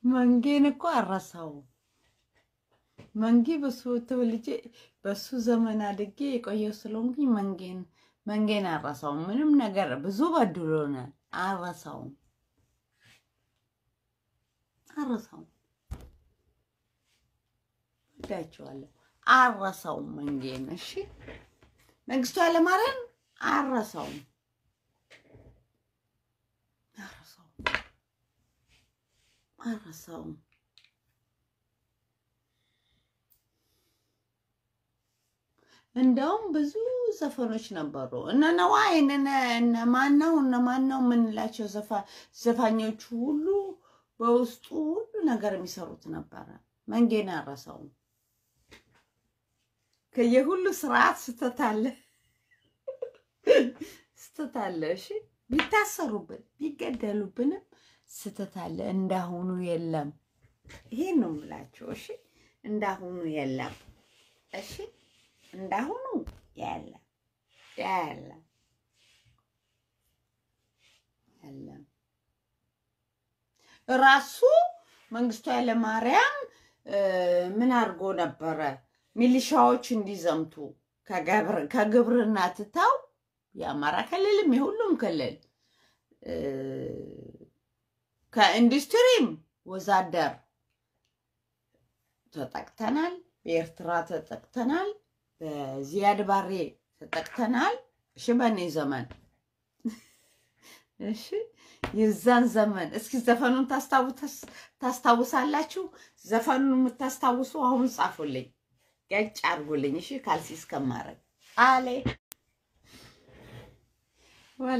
መንጌን እኮ አረሳው። መንጌ በሱ ተወልጄ በሱ ዘመን አድጌ የቆየው ስለሆንኩኝ መንጌን መንጌን አረሳውም። ምንም ነገር ብዙ በድሎናል። አረሳውም አረሳውም። ወዳቸዋለሁ። አረሳውም መንጌን። እሺ መንግስቱ ኃይለማርያም አረሳውም አረሳውም አረሳውም። እንደውም ብዙ ዘፈኖች ነበሩ። እነ ነዋይ እነ ማነው እነ ማነው የምንላቸው ዘፋኞቹ ሁሉ በውስጡ ሁሉ ነገር የሚሰሩት ነበረ። መንጌን አረሳውም። ከየሁሉ ስርዓት ስተት አለ ስተት አለ። እሺ ቢታሰሩብን ቢገደሉብንም ስተት አለ። እንዳሁኑ የለም። ይሄን ነው የምላቸው። እሺ እንዳሁኑ የለም። እሺ እንዳሁኑ የለም የለም የለም። ራሱ መንግስቱ ኃይለማርያም ምን አድርጎ ነበረ? ሚሊሻዎች እንዲዘምቱ ከግብርና ትተው የአማራ ክልልም የሁሉም ክልል ከኢንዱስትሪም ወዛደር ተጠቅተናል። በኤርትራ ተጠቅተናል። በዚያድ ባሬ ተጠቅተናል። እሺ በእኔ ዘመን እሺ የዛን ዘመን እስኪ ዘፈኑን ታስታውሳላችሁ? ዘፈኑን የምታስታውሱ አሁን ጻፉልኝ፣ ገጭ አድርጉልኝ። እሺ ካልሲ እስከማረግ አሌ ወላ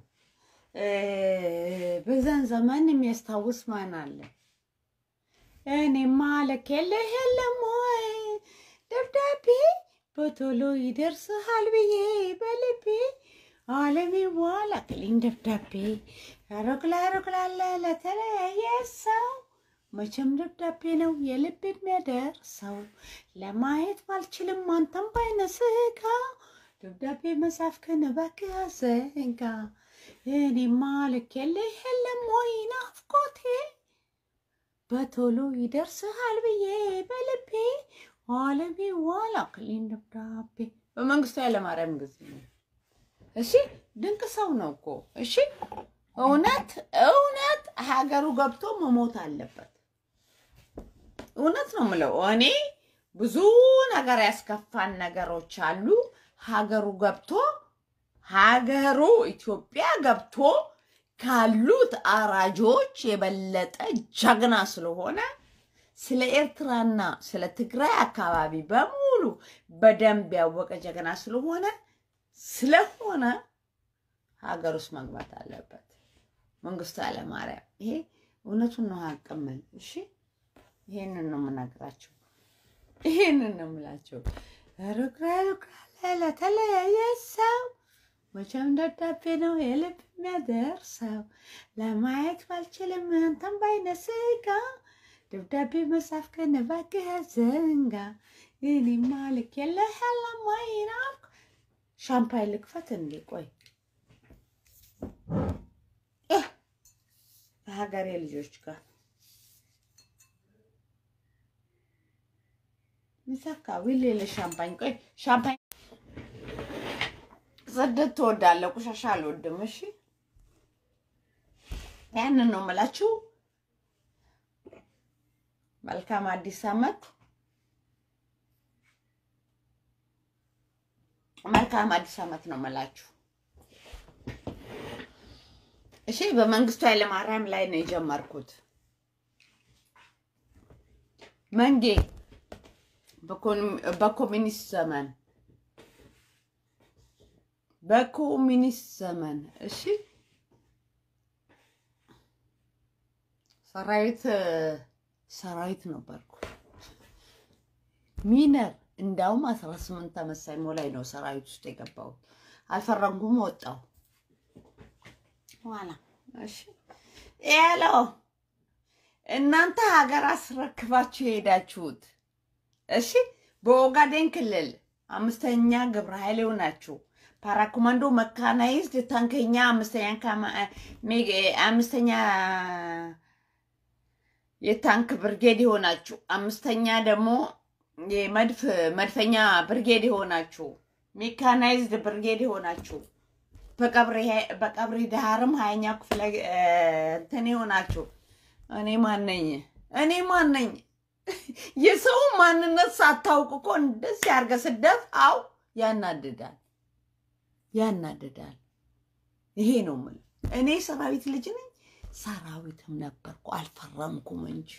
በዛን ዘመን የሚያስታውስ ማን አለ? እኔማ ልኬልህ የለም ወይ ደብዳቤ በቶሎ ይደርስሃል ብዬ በልቤ አለሜ በኋላ ክሊን ደብዳቤ ሩቅላ ሩቅላለ ለተለያየ ሰው መቼም ደብዳቤ ነው የልብ የሚያደርሰው። ለማየት ባልችልም አንተም ባይነ ስጋ ደብዳቤ መጻፍክን እባክህ አዘንጋ። እኔማ ልኬልህ የለም ወይ ናፍቆቴ በቶሎ ይደርስሃል ብዬ በልቤ አለሜ በኋላ ክሊን ደብዳቤ በመንግስቱ ኃይለማርያም ጊዜ ነው። እሺ ድንቅ ሰው ነው እኮ እሺ። እውነት እውነት ሀገሩ ገብቶ መሞት አለበት። እውነት ነው የምለው እኔ ብዙ ነገር ያስከፋን ነገሮች አሉ። ሀገሩ ገብቶ ሀገሩ ኢትዮጵያ ገብቶ ካሉት አራጆች የበለጠ ጀግና ስለሆነ ስለ ኤርትራና ስለ ትግራይ አካባቢ በሙሉ በደንብ ያወቀ ጀግና ስለሆነ ስለሆነ ሀገር ውስጥ መግባት አለበት መንግስቱ ኃይለማርያም። ይሄ እውነቱን ነው አቅምን። እሺ ይሄንን ነው የምነግራቸው፣ ይሄንን ነው የምላቸው። ሩቅራ ሩቅራ ለተለያየ ሰው መቼም ደብዳቤ ነው የልብ የሚያደርሰው። ለማየት ባልችልም አንተም ባይነ ስጋ ደብዳቤ መጻፍ ከነባክህ ዘንጋ እኔማ ልኬልህ የለም ወይ ናፍቅ ሻምፓኝ ልክፈት እንዴ? ቆይ ከሀገሬ ልጆች ጋር ሚሳካ ዊሌለ ሻምፓኝ ቆይ ሻምፓኝ ጽድት ትወዳለህ፣ ቆሻሻ አልወድም። እሺ ያንን ነው የምላችሁ። መልካም አዲስ ዓመት፣ መልካም አዲስ ዓመት ነው የምላችሁ። እሺ በመንግስቱ ኃይለማርያም ላይ ነው የጀመርኩት። መንጌ በኮሚኒስት ዘመን በኮሚኒስት ዘመን እሺ ሰራዊት ሰራዊት ነበርኩ ሚነር እንዳውም አስራ ስምንት ዓመት ሳይሞላኝ ነው ሰራዊት ውስጥ የገባሁት። አልፈረንኩም፣ ወጣሁ። ኋላ እሺ ያሎ እናንተ ሀገር አስረክባችሁ የሄዳችሁት እሺ በኦጋዴን ክልል አምስተኛ ግብረ ኃይሌው ናችሁ። ፓራኮማንዶ መካናይዝድ ታንከኛ አምስተኛ አምስተኛ የታንክ ብርጌድ የሆናችሁ፣ አምስተኛ ደግሞ የመድፍ መድፈኛ ብርጌድ የሆናችሁ፣ ሜካናይዝድ ብርጌድ የሆናችሁ፣ በቀብሪ ዳህርም ሀያኛ ክፍለ እንትን የሆናችሁ እኔ ማነኝ? እኔ ማነኝ? የሰው ማንነት ሳታውቅ እኮ እንደዚህ አድርገህ ስደፋው ያናድዳል፣ ያናድዳል። ይሄ ነው የምልህ። እኔ ሰራዊት ልጅ ነኝ፣ ሰራዊትም ነበርኩ፣ አልፈረምኩም እንጂ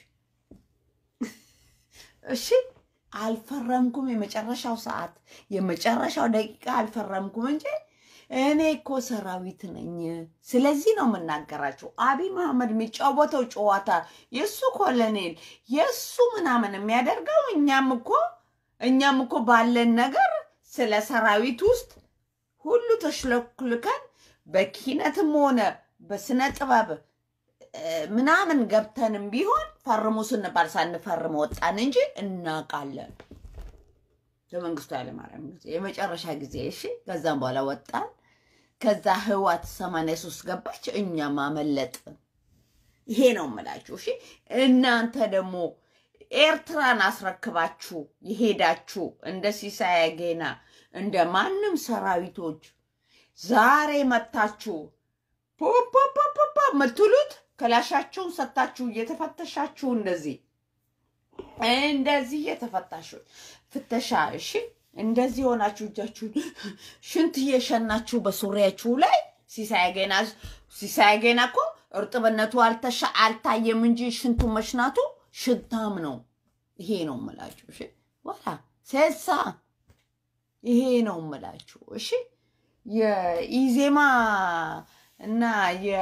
እሺ፣ አልፈረምኩም። የመጨረሻው ሰዓት የመጨረሻው ደቂቃ አልፈረምኩም እንጂ እኔ እኮ ሰራዊት ነኝ። ስለዚህ ነው የምናገራቸው። አብይ መሐመድ የሚጫወተው ጨዋታ የእሱ ኮሎኔል የእሱ ምናምን የሚያደርገው እኛም እኮ እኛም እኮ ባለን ነገር ስለ ሰራዊት ውስጥ ሁሉ ተሽለኩልከን በኪነትም ሆነ በስነ ጥበብ ምናምን ገብተንም ቢሆን ፈርሙ ስንባል ሳንፈርም ወጣን እንጂ እናውቃለን። ለመንግስቱ ኃይለማርያም ጊዜ የመጨረሻ ጊዜ እሺ። ከዛም በኋላ ወጣን። ከዛ ህዋት ሰማንያ ሶስት ገባች፣ እኛም አመለጥን። ይሄ ነው የምላችሁ። እሺ እናንተ ደግሞ ኤርትራን አስረክባችሁ የሄዳችሁ እንደ ሲሳይ ጌና እንደ ማንም ሰራዊቶች ዛሬ መታችሁ ፖፖፖፖ የምትሉት ክላሻቸውን ሰታችሁ እየተፈተሻችሁ እንደዚህ እንደዚህ እየተፈታሹ ፍተሻ እሺ፣ እንደዚህ ሆናችሁ እጃችሁን ሽንት እየሸናችሁ በሱሪያችሁ ላይ ሲሳይ ገና ሲሳይ ገና እኮ እርጥብነቱ አልተሻ አልታየም እንጂ ሽንቱ መሽናቱ ሽታም ነው። ይሄ ነው የምላችሁ። እሺ ዋላ ሴሳ ይሄ ነው የምላችሁ። እሺ የኢዜማ እና የ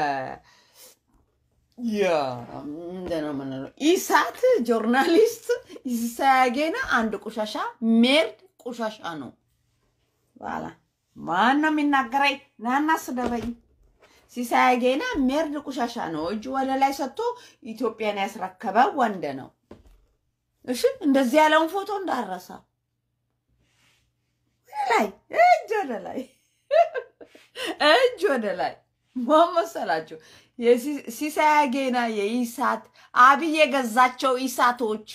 ምንድን ነው የምንለው ኢሳት ጆርናሊስት ሲሳያጌና አንድ ቆሻሻ ሜርድ ቆሻሻ ነው። በኋላ ማን ነው የሚናገረኝ? ናና ስደበኝ። ሲሳያጌና ሜርድ ቆሻሻ ነው። እጅ ወደ ላይ ሰጥቶ ኢትዮጵያን ያስረከበ ወንድ ነው። እሺ እንደዚህ ያለውን ፎቶ እንዳረሳ ወደ ላይ እጅ ወደ ላይ እጅ ወደ ላይ ማን መሰላችሁ? ሲሳይ ጌና የኢሳት አብይ የገዛቸው ኢሳቶች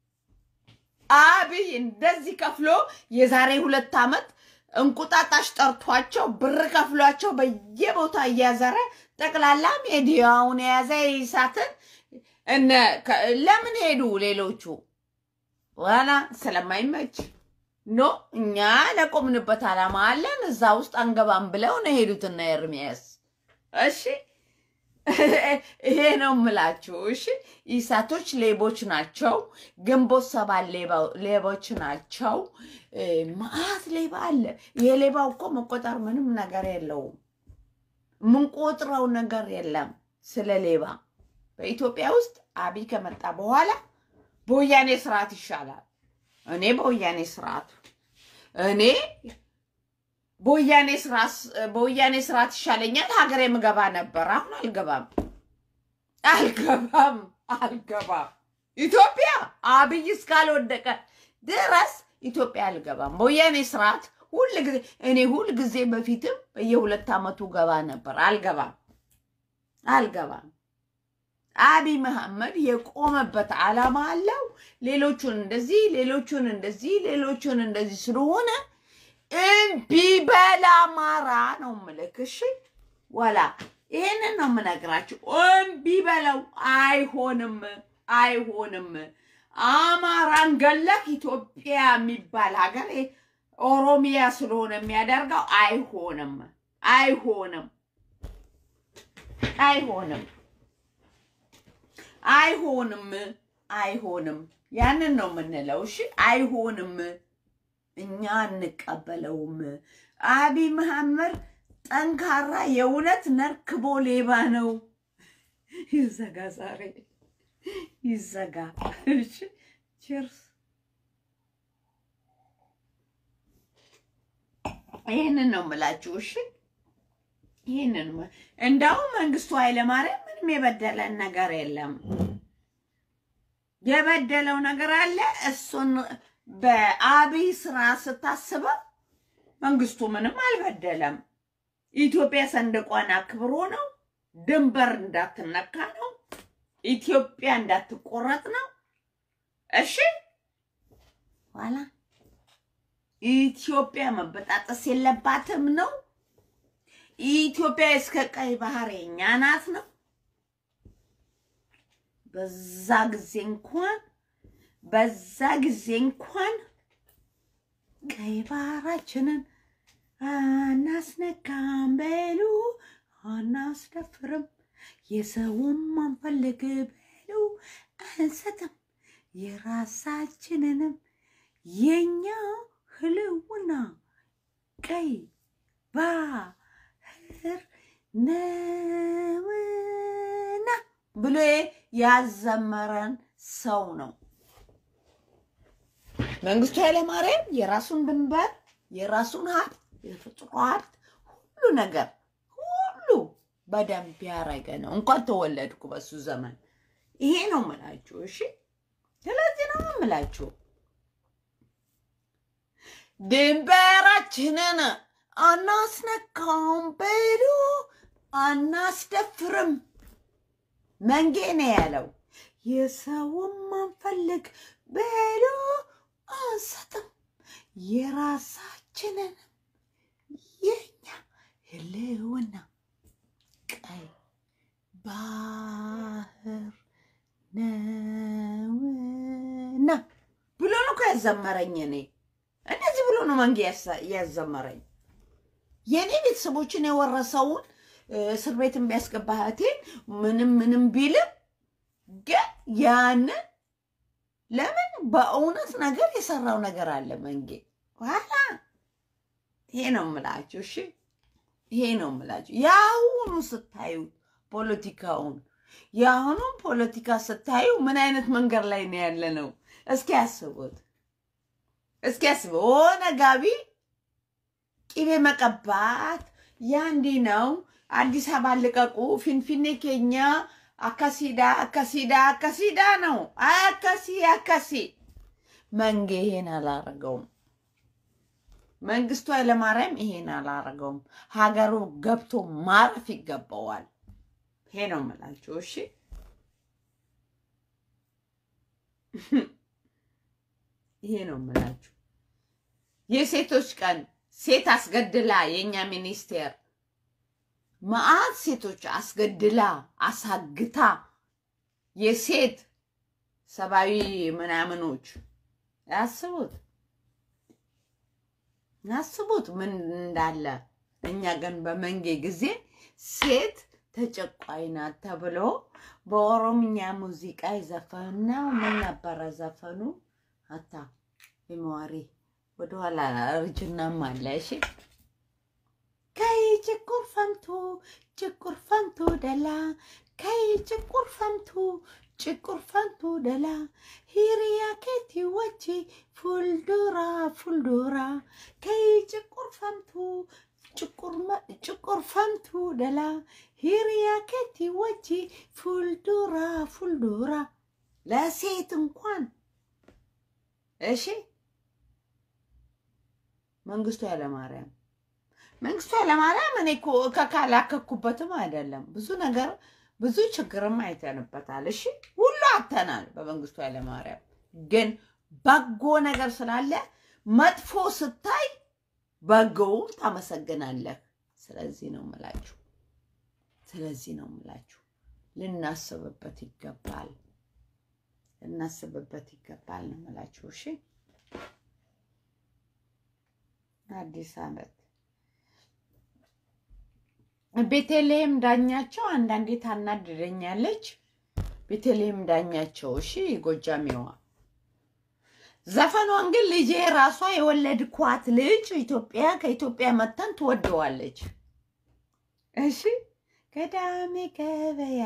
አብይ እንደዚህ ከፍሎ የዛሬ ሁለት ዓመት እንቁጣጣሽ ጠርቷቸው ብር ከፍሏቸው በየቦታ እያዘረ ጠቅላላ ሜዲያውን የያዘ የኢሳትን እነ ለምን ሄዱ ሌሎቹ? ዋላ ስለማይመች ኖ እኛ ለቆምንበት ዓላማ አለን እዛ ውስጥ አንገባም ብለው ነው የሄዱትና ኤርሚያስ እሺ ይሄ ነው የምላችሁ። እሺ ኢሳቶች ሌቦች ናቸው። ግንቦት ሰባት ሌቦች ናቸው። መዓት ሌባ አለ። የሌባው እኮ መቆጠር ምንም ነገር የለውም። የምንቆጥረው ነገር የለም ስለ ሌባ። በኢትዮጵያ ውስጥ አብይ ከመጣ በኋላ በወያኔ ስርዓት ይሻላል። እኔ በወያኔ ስርዓት እኔ በወያኔ ስርዓት ይሻለኛል። ሀገር የምገባ ነበር። አሁን አልገባም፣ አልገባም፣ አልገባም። ኢትዮጵያ አብይ እስካልወደቀ ድረስ ኢትዮጵያ አልገባም። በወያኔ ስርዓት ሁል ጊዜ እኔ ሁል ጊዜ በፊትም በየሁለት ዓመቱ ገባ ነበር። አልገባም፣ አልገባም። አብይ መሐመድ የቆመበት ዓላማ አለው። ሌሎቹን እንደዚህ ሌሎቹን እንደዚህ ሌሎቹን እንደዚህ ስለሆነ እምቢ በል አማራ ነው ምልክ። እሺ ወላ ይሄንን ነው የምነግራችሁ። እምቢ በለው። አይሆንም፣ አይሆንም። አማራን ገለክ ኢትዮጵያ የሚባል ሀገር ኦሮሚያ ስለሆነ የሚያደርገው አይሆንም፣ አይሆንም፣ አይሆንም፣ አይሆንም፣ አይሆንም። ያንን ነው የምንለው። እሺ አይሆንም። እኛ አንቀበለውም። አብይ መሐመድ ጠንካራ የእውነት ነርክቦ ሌባ ነው። ይዘጋ፣ ዛሬ ይዘጋ። ቺርስ። ይህንን ነው የምላችሁ። እሺ ይህንን እንደውም መንግስቱ ኃይለማርያም ምንም የበደለን ነገር የለም። የበደለው ነገር አለ እሱን በአብይ ስራ ስታስበው መንግስቱ ምንም አልበደለም። ኢትዮጵያ ሰንደቋን አክብሮ ነው። ድንበር እንዳትነካ ነው። ኢትዮጵያ እንዳትቆረጥ ነው። እሺ ኋላ ኢትዮጵያ መበጣጠስ የለባትም ነው። ኢትዮጵያ እስከ ቀይ ባህር የኛ ናት ነው። በዛ ጊዜ እንኳን በዛ ጊዜ እንኳን ቀይ ባህራችንን አናስነካም በሉ አናስደፍርም፣ የሰውም አንፈልግ በሉ አንሰጥም፣ የራሳችንንም የኛ ህልውና ቀይ ባህር ነውና ብሎ ያዘመረን ሰው ነው። መንግስቱ ኃይለማርያም የራሱን ድንበር የራሱን ሀብት የተፈጥሮ ሀብት ሁሉ ነገር ሁሉ በደንብ ያረገ ነው። እንኳን ተወለድኩ በሱ ዘመን። ይሄ ነው ምላችሁ። እሺ፣ ስለዚህ ነው ምላችሁ ድንበራችንን አናስነካም በሉ አናስደፍርም። መንጌ ነው ያለው። የሰውም አንፈልግ በሉ አንሰጥም፣ የራሳችንን የኛ ህልውና ቀይ ባህር ነውና ብሎ ነው እኮ ያዘመረኝ። እኔ እንደዚህ ብሎ ነው መንጌ ያዘመረኝ። የእኔ ቤተሰቦችን የወረሰውን እስር ቤትን ቢያስገባ እህቴን ምንም ምንም ቢልም ግን ያንን ለምን በእውነት ነገር የሰራው ነገር አለ መንጌ ኋላ ይሄ ነው የምላችሁ። እሺ ይሄ ነው የምላችሁ። የአሁኑ ስታዩ ፖለቲካውን የአሁኑን ፖለቲካ ስታዩ ምን አይነት መንገድ ላይ ነው ያለ ነው? እስኪ ያስቡት፣ እስኪ ያስቡት። ሆነ ጋቢ ቂቤ መቀባት ያ እንዲህ ነው። አዲስ አበባ ልቀቁ፣ ፊንፊኔ ኬኛ አካሲዳ አካሲዳ አካሲዳ ነው። አካሲ አካሲ መንጌ ይሄን አላረገውም። መንግስቱ ኃይለማርያም ይሄን አላረገውም። ሀገሩ ገብቶ ማረፍ ይገባዋል። ይሄ ነው የምላችሁ። እሺ ይሄ ነው የምላችሁ። የሴቶች ቀን ሴት አስገድላ የእኛ ሚኒስቴር መዓት ሴቶች አስገድላ አሳግታ የሴት ሰብአዊ ምናምኖች ያስቡት ያስቡት ምን እንዳለ። እኛ ግን በመንጌ ጊዜ ሴት ተጨቋይ ናት ተብሎ በኦሮምኛ ሙዚቃ የዘፈነው ምን ነበረ ዘፈኑ? አታ የመዋሪ ወደኋላ እርጅናም አለ። እሺ ከይ ጭቁር ፈምቱ ጭቁር ፈምቱ ደላ ከይ ጭቁር ፈምቱ ጭቁር ፈምቱ ደላ ሂሪያ ኬቲ ወቺ ፉልዱራ ፉልዱራ ከይ ጭቁር ፈምቱ ጭቁር ፈምቱ ደላ ሂሪያ ኬቲ ወቺ ፉልዱራ ፉልዱራ ለሴት እንኳን እሺ መንግስቱ ኃይለማርያም መንግስቱ ኃይለማርያም እኔ እኮ ከካላከኩበትም አይደለም ብዙ ነገር ብዙ ችግርም አይተንበታል። እሺ ሁሉ አተናል በመንግስቱ ኃይለማርያም ግን በጎ ነገር ስላለ መጥፎ ስታይ በጎውን ታመሰግናለህ። ስለዚህ ነው ምላችሁ፣ ስለዚህ ነው ምላችሁ። ልናስብበት ይገባል፣ ልናስብበት ይገባል ነው ምላችሁ። እሺ አዲስ ዓመት ቤተልሔም ዳኛቸው አንዳንዴ ታናድደኛለች። ቤተልሔም ዳኛቸው እሺ፣ ጎጃሜዋ ዘፈኗን ግን ልጄ ራሷ የወለድኳት ልጅ ኢትዮጵያ ከኢትዮጵያ መተን ትወደዋለች። እሺ ገዳሜ ገበያ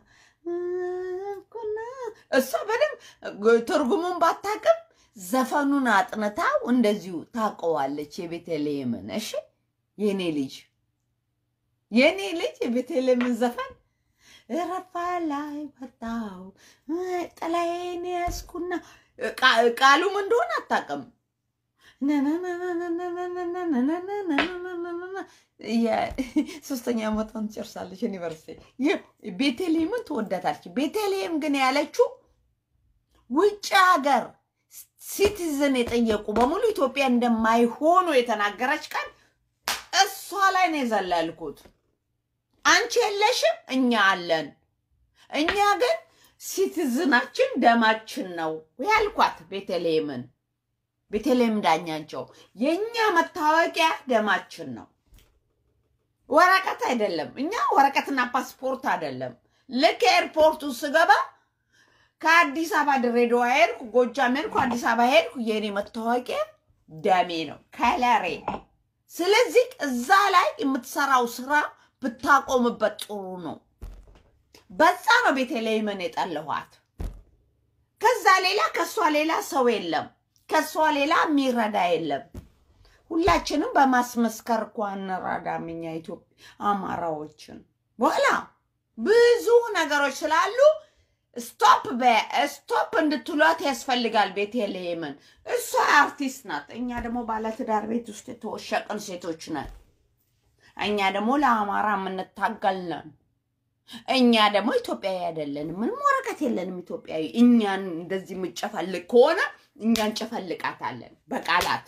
ኩና እሷ በደምብ ትርጉሙን ባታቅም ዘፈኑን አጥንታው እንደዚሁ ታውቀዋለች። የቤተልሔምን እሺ የኔ ልጅ የኔ ልጅ የቤተልሔምን ዘፈን ረፋ ላይ ወጣው ጥላዬን ያዝኩና ቃሉም እንደሆነ አታውቅም። ሶስተኛ ዓመቷን ትጨርሳለች ዩኒቨርሲቲ። ቤተልሔምን ትወዳታለች። ቤተልሔም ግን ያለችው ውጭ ሀገር ሲቲዝን የጠየቁ በሙሉ ኢትዮጵያ እንደማይሆኑ የተናገረች ቀን እሷ ላይ ነው የዘለልኩት። አንቺ የለሽም፣ እኛ አለን። እኛ ግን ሲቲዝናችን ደማችን ነው ያልኳት ቤተልሔምን ቤተልሔም ዳኛቸው የእኛ መታወቂያ ደማችን ነው፣ ወረቀት አይደለም። እኛ ወረቀትና ፓስፖርት አይደለም። ልክ ኤርፖርቱ ስገባ ከአዲስ አበባ ድሬዳዋ ሄድኩ፣ ጎጃም ሄድኩ፣ አዲስ አበባ ሄድኩ፣ የእኔ መታወቂያ ደሜ ነው፣ ከለሬ። ስለዚህ እዛ ላይ የምትሰራው ስራ ብታቆምበት ጥሩ ነው። በዛ ነው ቤተልሔምን የጠለኋት። ከዛ ሌላ ከእሷ ሌላ ሰው የለም። ከእሷ ሌላ የሚረዳ የለም። ሁላችንም በማስመስከር እኮ እንረዳም እኛ ኢትዮጵያ አማራዎችን በኋላ ብዙ ነገሮች ስላሉ ስቶፕ ስቶፕ እንድትሏት ያስፈልጋል። ቤተልሔምን እሷ አርቲስት ናት። እኛ ደግሞ ባለትዳር ቤት ውስጥ የተወሸቅን ሴቶች ነን። እኛ ደግሞ ለአማራ የምንታገል ነን። እኛ ደግሞ ኢትዮጵያዊ አይደለንም። ምንም ወረቀት የለንም ኢትዮጵያዊ። እኛን እንደዚህ የምጨፈልቅ ከሆነ እኛ እንጨፈልቃታለን በቃላት።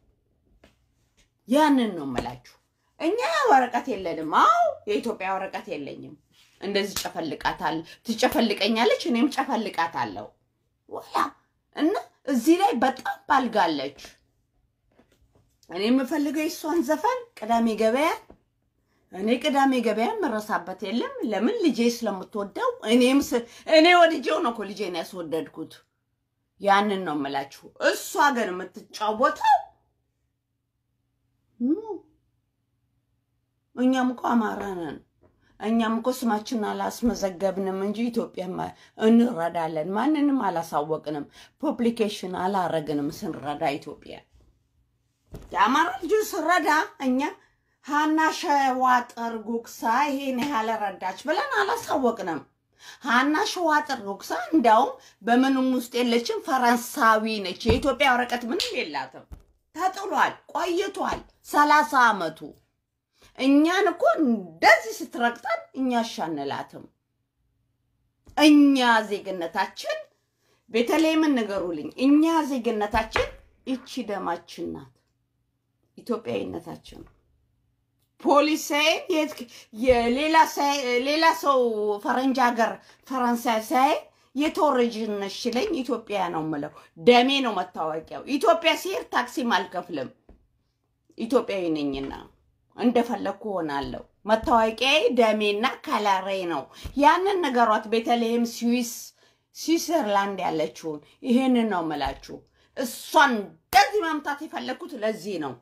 ያንን ነው የምላችሁ። እኛ ወረቀት የለንም። አዎ የኢትዮጵያ ወረቀት የለኝም። እንደዚህ ጨፈልቃታል፣ ትጨፈልቀኛለች፣ እኔም ጨፈልቃታለሁ። ወላ እና እዚህ ላይ በጣም ባልጋለች። እኔ የምፈልገው የእሷን ዘፈን ቅዳሜ ገበያ እኔ ቅዳሜ ገበያ መረሳበት የለም። ለምን ልጄ ስለምትወደው እኔም እኔ ወድጄው ነው እኮ ልጄን ያስወደድኩት። ያንን ነው የምላችሁ። እሷ ግን የምትጫወተው እኛም እኮ አማራ ነን። እኛም እኮ ስማችን አላስመዘገብንም እንጂ ኢትዮጵያ እንረዳለን። ማንንም አላሳወቅንም። ፐብሊኬሽን አላረግንም ስንረዳ ኢትዮጵያ የአማራ ልጆች ስረዳ እኛ ሀና ሸዋጥር ጉግሳ ይሄን ያህል ረዳች ብለን አላሳወቅንም። ሀና ሸዋጥር ጉግሳ እንዲያውም በምንም ውስጥ የለችም፣ ፈረንሳዊ ነች። የኢትዮጵያ ወረቀት ምንም የላትም። ተጥሏል፣ ቆይቷል፣ ሰላሳ አመቱ። እኛን እኮ እንደዚህ ስትረግጠን እኛ አሻንላትም። እኛ ዜግነታችን ቤተልሔምን ንገሩልኝ። እኛ ዜግነታችን ይቺ ደማችን ናት፣ ኢትዮጵያዊነታችን ፖሊስ ሌላ ሰው ፈረንጅ ሀገር ፈረንሳይ ሳይ የተወረጅን ነሽ ሲለኝ ኢትዮጵያ ነው የምለው። ደሜ ነው መታወቂያው። ኢትዮጵያ ሲሄድ ታክሲም አልከፍልም። ኢትዮጵያዊ ነኝና እንደፈለግኩ ሆናለሁ። መታወቂያዬ ደሜና ከለሬ ነው። ያንን ነገሯት። ቤተልሔም ስዊስ ስዊዘርላንድ ያለችውን ይሄንን ነው የምላችሁ። እሷን እንደዚህ መምታት የፈለግኩት ለዚህ ነው።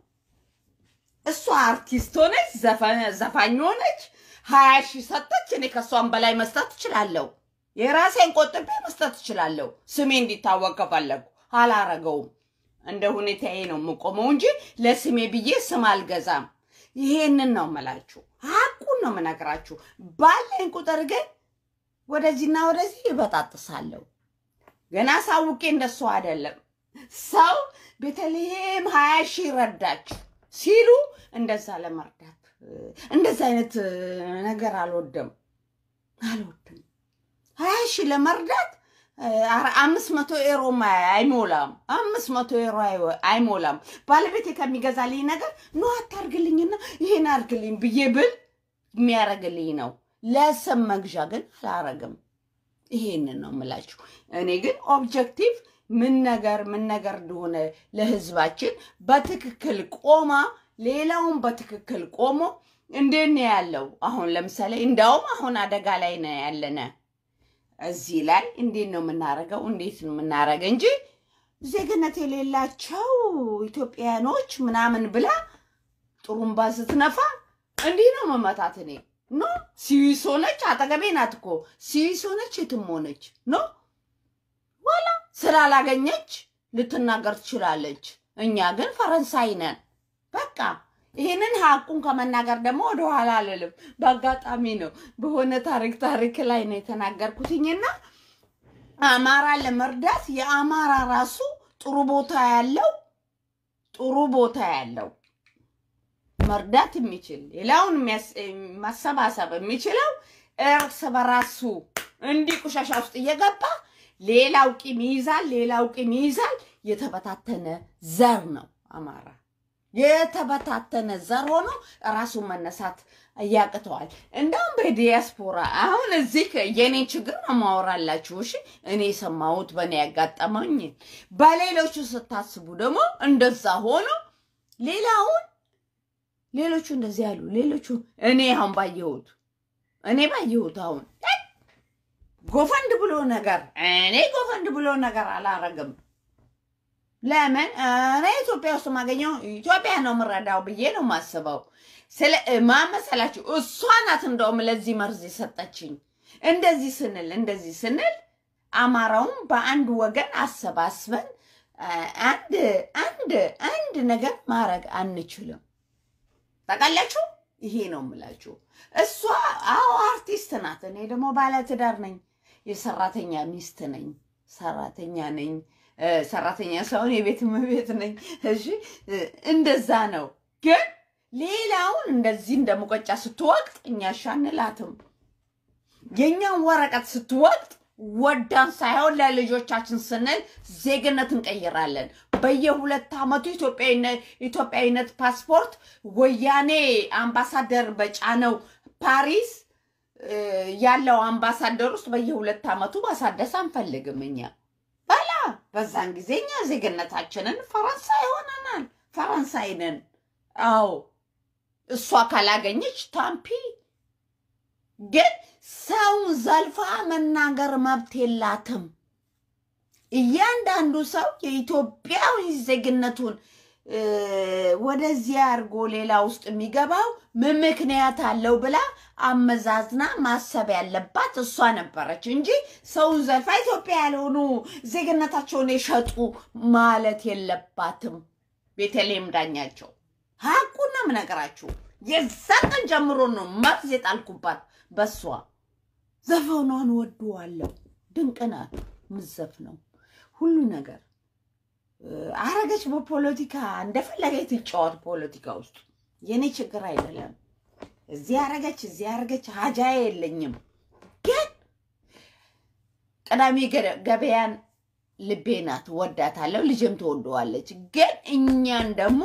እሷ አርቲስት ሆነች፣ ዘፋኝ ሆነች፣ ሀያ ሺህ ሰጠች። እኔ ከእሷን በላይ መስጠት እችላለሁ። የራሴን ቆጥቤ መስጠት እችላለሁ። ስሜ እንዲታወቅ ከፈለጉ አላረገውም። እንደ ሁኔታዬ ነው የምቆመው እንጂ ለስሜ ብዬ ስም አልገዛም። ይሄንን ነው የምላችሁ፣ ሀቁን ነው የምነግራችሁ። ባለኝ ቁጥር ግን ወደዚህና ወደዚህ ይበጣጥሳለሁ። ገና ሳውቄ እንደሱ አይደለም። ሰው ቤተልሔም ሀያ ሺህ ረዳች ሲሉ እንደዛ ለመርዳት እንደዛ አይነት ነገር አልወድም አልወድም። ሀያ ሺህ ለመርዳት አምስት መቶ ኤሮ አይሞላም። አምስት መቶ ኤሮ አይሞላም። ባለቤቴ ከሚገዛልኝ ነገር ኖ አታርግልኝና ይሄን አርግልኝ ብዬ ብል የሚያደርግልኝ ነው። ለስም መግዣ ግን አላረግም። ይሄንን ነው የምላችሁ። እኔ ግን ኦብጀክቲቭ ምን ነገር ምን ነገር እንደሆነ ለህዝባችን በትክክል ቆማ ሌላውን በትክክል ቆሞ እንዴት ነው ያለው? አሁን ለምሳሌ እንዳውም አሁን አደጋ ላይ ነው ያለነ እዚህ ላይ እንዴት ነው የምናረገው? እንዴት ነው የምናረገ እንጂ ዜግነት የሌላቸው ኢትዮጵያኖች ምናምን ብላ ጥሩምባ ስትነፋ እንዲህ ነው መመታት። እኔ ኖ ስዊስ ሆነች፣ አጠገቤ ናት እኮ ስዊስ ሆነች፣ የትም ሆነች ኖ ዋላ ስላላገኘች ልትናገር ትችላለች። እኛ ግን ፈረንሳይ ነን። በቃ ይህንን ሀቁን ከመናገር ደግሞ ወደኋላ አልልም። በአጋጣሚ ነው በሆነ ታሪክ ታሪክ ላይ ነው የተናገርኩትኝና አማራ ለመርዳት የአማራ ራሱ ጥሩ ቦታ ያለው ጥሩ ቦታ ያለው መርዳት የሚችል ሌላውን የሚያስ- ማሰባሰብ የሚችለው እርስ በራሱ እንዲህ ቆሻሻ ውስጥ እየገባ ሌላው ቂም ይይዛል፣ ሌላው ቂም ይይዛል። የተበታተነ ዘር ነው አማራ። የተበታተነ ዘር ሆኖ ራሱን መነሳት ያቅተዋል። እንደውም በዲያስፖራ አሁን እዚህ የኔ ችግር ነው ማወራላችሁ። እሺ እኔ የሰማሁት በእኔ ያጋጠመኝ፣ በሌሎቹ ስታስቡ ደግሞ እንደዛ ሆኖ ሌላውን ሌሎቹ እንደዚህ ያሉ ሌሎቹ እኔ አሁን ባየሁት እኔ ባየሁት አሁን ጎፈንድ ብሎ ነገር እኔ ጎፈንድ ብሎ ነገር አላረግም። ለምን እኔ ኢትዮጵያ ውስጥ ማገኘው ኢትዮጵያ ነው የምረዳው ብዬ ነው የማስበው። ስለ ማመሰላችሁ እሷ ናት እንደውም ለዚህ መርዝ የሰጠችኝ። እንደዚህ ስንል እንደዚህ ስንል አማራውን በአንድ ወገን አሰባስበን አ- አንድ አንድ አንድ ነገር ማድረግ አንችልም። ታውቃላችሁ? ይሄ ነው የምላችሁ። እሷ አዎ አርቲስት ናት፣ እኔ ደግሞ ባለትዳር ነኝ፣ የሰራተኛ ሚስት ነኝ፣ ሰራተኛ ነኝ። እ፣ ሰራተኛ ሳይሆን የቤት እመቤት ነኝ። እሺ እ፣ እንደዛ ነው። ግን ሌላውን እንደዚህ እንደ ሙቀጫ ስትወቅጥ እኛ ሻንላትም የእኛን ወረቀት ስትወቅጥ ወዳን ሳይሆን ለልጆቻችን ስንል ዜግነት እንቀይራለን። በየሁለት ዓመቱ ኢትዮጵያዊነ- ኢትዮጵያዊነት ፓስፖርት ወያኔ አምባሳደር በጫነው ፓሪስ እ፣ ያለው አምባሳደር ውስጥ በየሁለት ዓመቱ ማሳደስ አንፈልግም እኛ በላ በዛን ጊዜ እኛ ዜግነታችንን ፈረንሳይ ሆነናል። ፈረንሳይ ነን። አዎ እሷ ካላገኘች ታምፒ ግን ሰውን ዘልፋ መናገር መብት የላትም። እያንዳንዱ ሰው የኢትዮጵያዊ ዜግነቱን እ፣ ወደዚህ አድርጎ ሌላ ውስጥ የሚገባው ምን ምክንያት አለው ብላ አመዛዝና ማሰብ ያለባት እሷ ነበረች እንጂ ሰውን ዘልፋ ኢትዮጵያ ያልሆኑ ዜግነታቸውን የሸጡ ማለት የለባትም። ቤተልሔም ዳኛቸው ሀቁን ነው የምነግራችሁ። የዛ ቀን ጀምሮ ነው መርዝ የጣልኩባት በሷ። ዘፈኗን ወድዋለሁ። ድንቅ ናት ምዘፍነው ሁሉ ነገር እ፣ አረገች። በፖለቲካ እንደፈለገ ትጫወት ፖለቲካ ውስጥ የኔ ችግር አይደለም። እዚህ አረገች፣ እዚህ አረገች፣ ሀጃ የለኝም። ግን ቅዳሜ ገ- ገበያን ልቤ ናት፣ ወዳታለሁ፣ ልጅም ትወደዋለች። ግን እኛን ደግሞ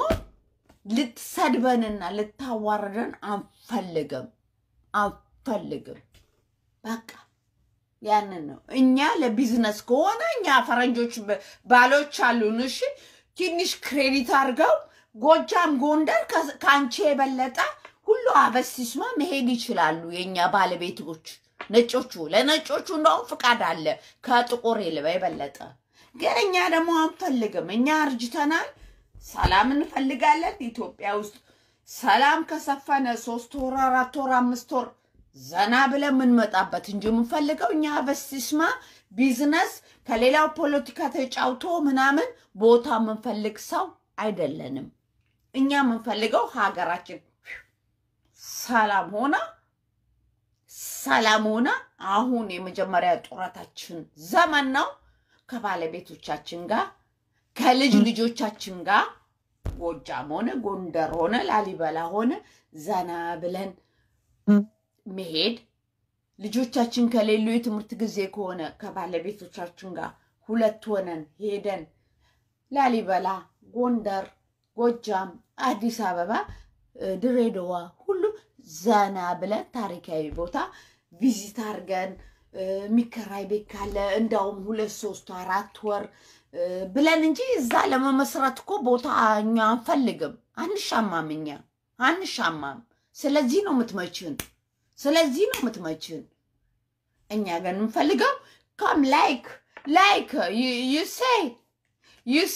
ልትሰድበንና ልታዋርደን አንፈልግም አንፈልግም። በቃ ያንን ነው። እኛ ለቢዝነስ ከሆነ እኛ ፈረንጆች ብ- ባሎች አሉን። እሺ ትንሽ ክሬዲት አድርገው ጎጃም፣ ጎንደር ከ- ከአንቺ የበለጠ ሁሉ አበሲስማ መሄድ ይችላሉ። የእኛ ባለቤቶች ነጮቹ፣ ለነጮቹ እንደውም ፍቃድ አለ ከጥቁር የለ- የበለጠ ግን እኛ ደግሞ አንፈልግም። እኛ አርጅተናል። ሰላም እንፈልጋለን። ኢትዮጵያ ውስጥ ሰላም ከሰፈነ ሶስት ወር፣ አራት ወር፣ አምስት ወር ዘና ብለን የምንመጣበት እንጂ የምንፈልገው እኛ በስስማ ቢዝነስ ከሌላው ፖለቲካ ተጫውቶ ምናምን ቦታ የምንፈልግ ሰው አይደለንም። እኛ የምንፈልገው ሀገራችን ሰላም ሆና ሰላም ሆና አሁን የመጀመሪያ ጡረታችን ዘመን ነው። ከባለቤቶቻችን ጋር ከልጅ ልጆቻችን ጋር ጎጃም ሆነ ጎንደር ሆነ ላሊበላ ሆነ ዘና ብለን መሄድ ልጆቻችን ከሌሉ የትምህርት ጊዜ ከሆነ ከባለቤቶቻችን ጋር ሁለት ሆነን ሄደን ላሊበላ፣ ጎንደር፣ ጎጃም፣ አዲስ አበባ፣ እ፣ ድሬዳዋ ሁሉ ዘና ብለን ታሪካዊ ቦታ ቪዚት አድርገን እ፣ የሚከራይ ቤት ካለ እንዳውም ሁለት ሶስት አራት ወር እ፣ ብለን እንጂ እዛ ለመመስረት እኮ ቦታ እኛ አንፈልግም። አንሻማም፣ እኛ አንሻማም። ስለዚህ ነው የምትመችን ስለዚህ ነው የምትመችን። እኛ ግን የምንፈልገው ካም ላይክ ላይክ ዩ ሴ ዩ ሴ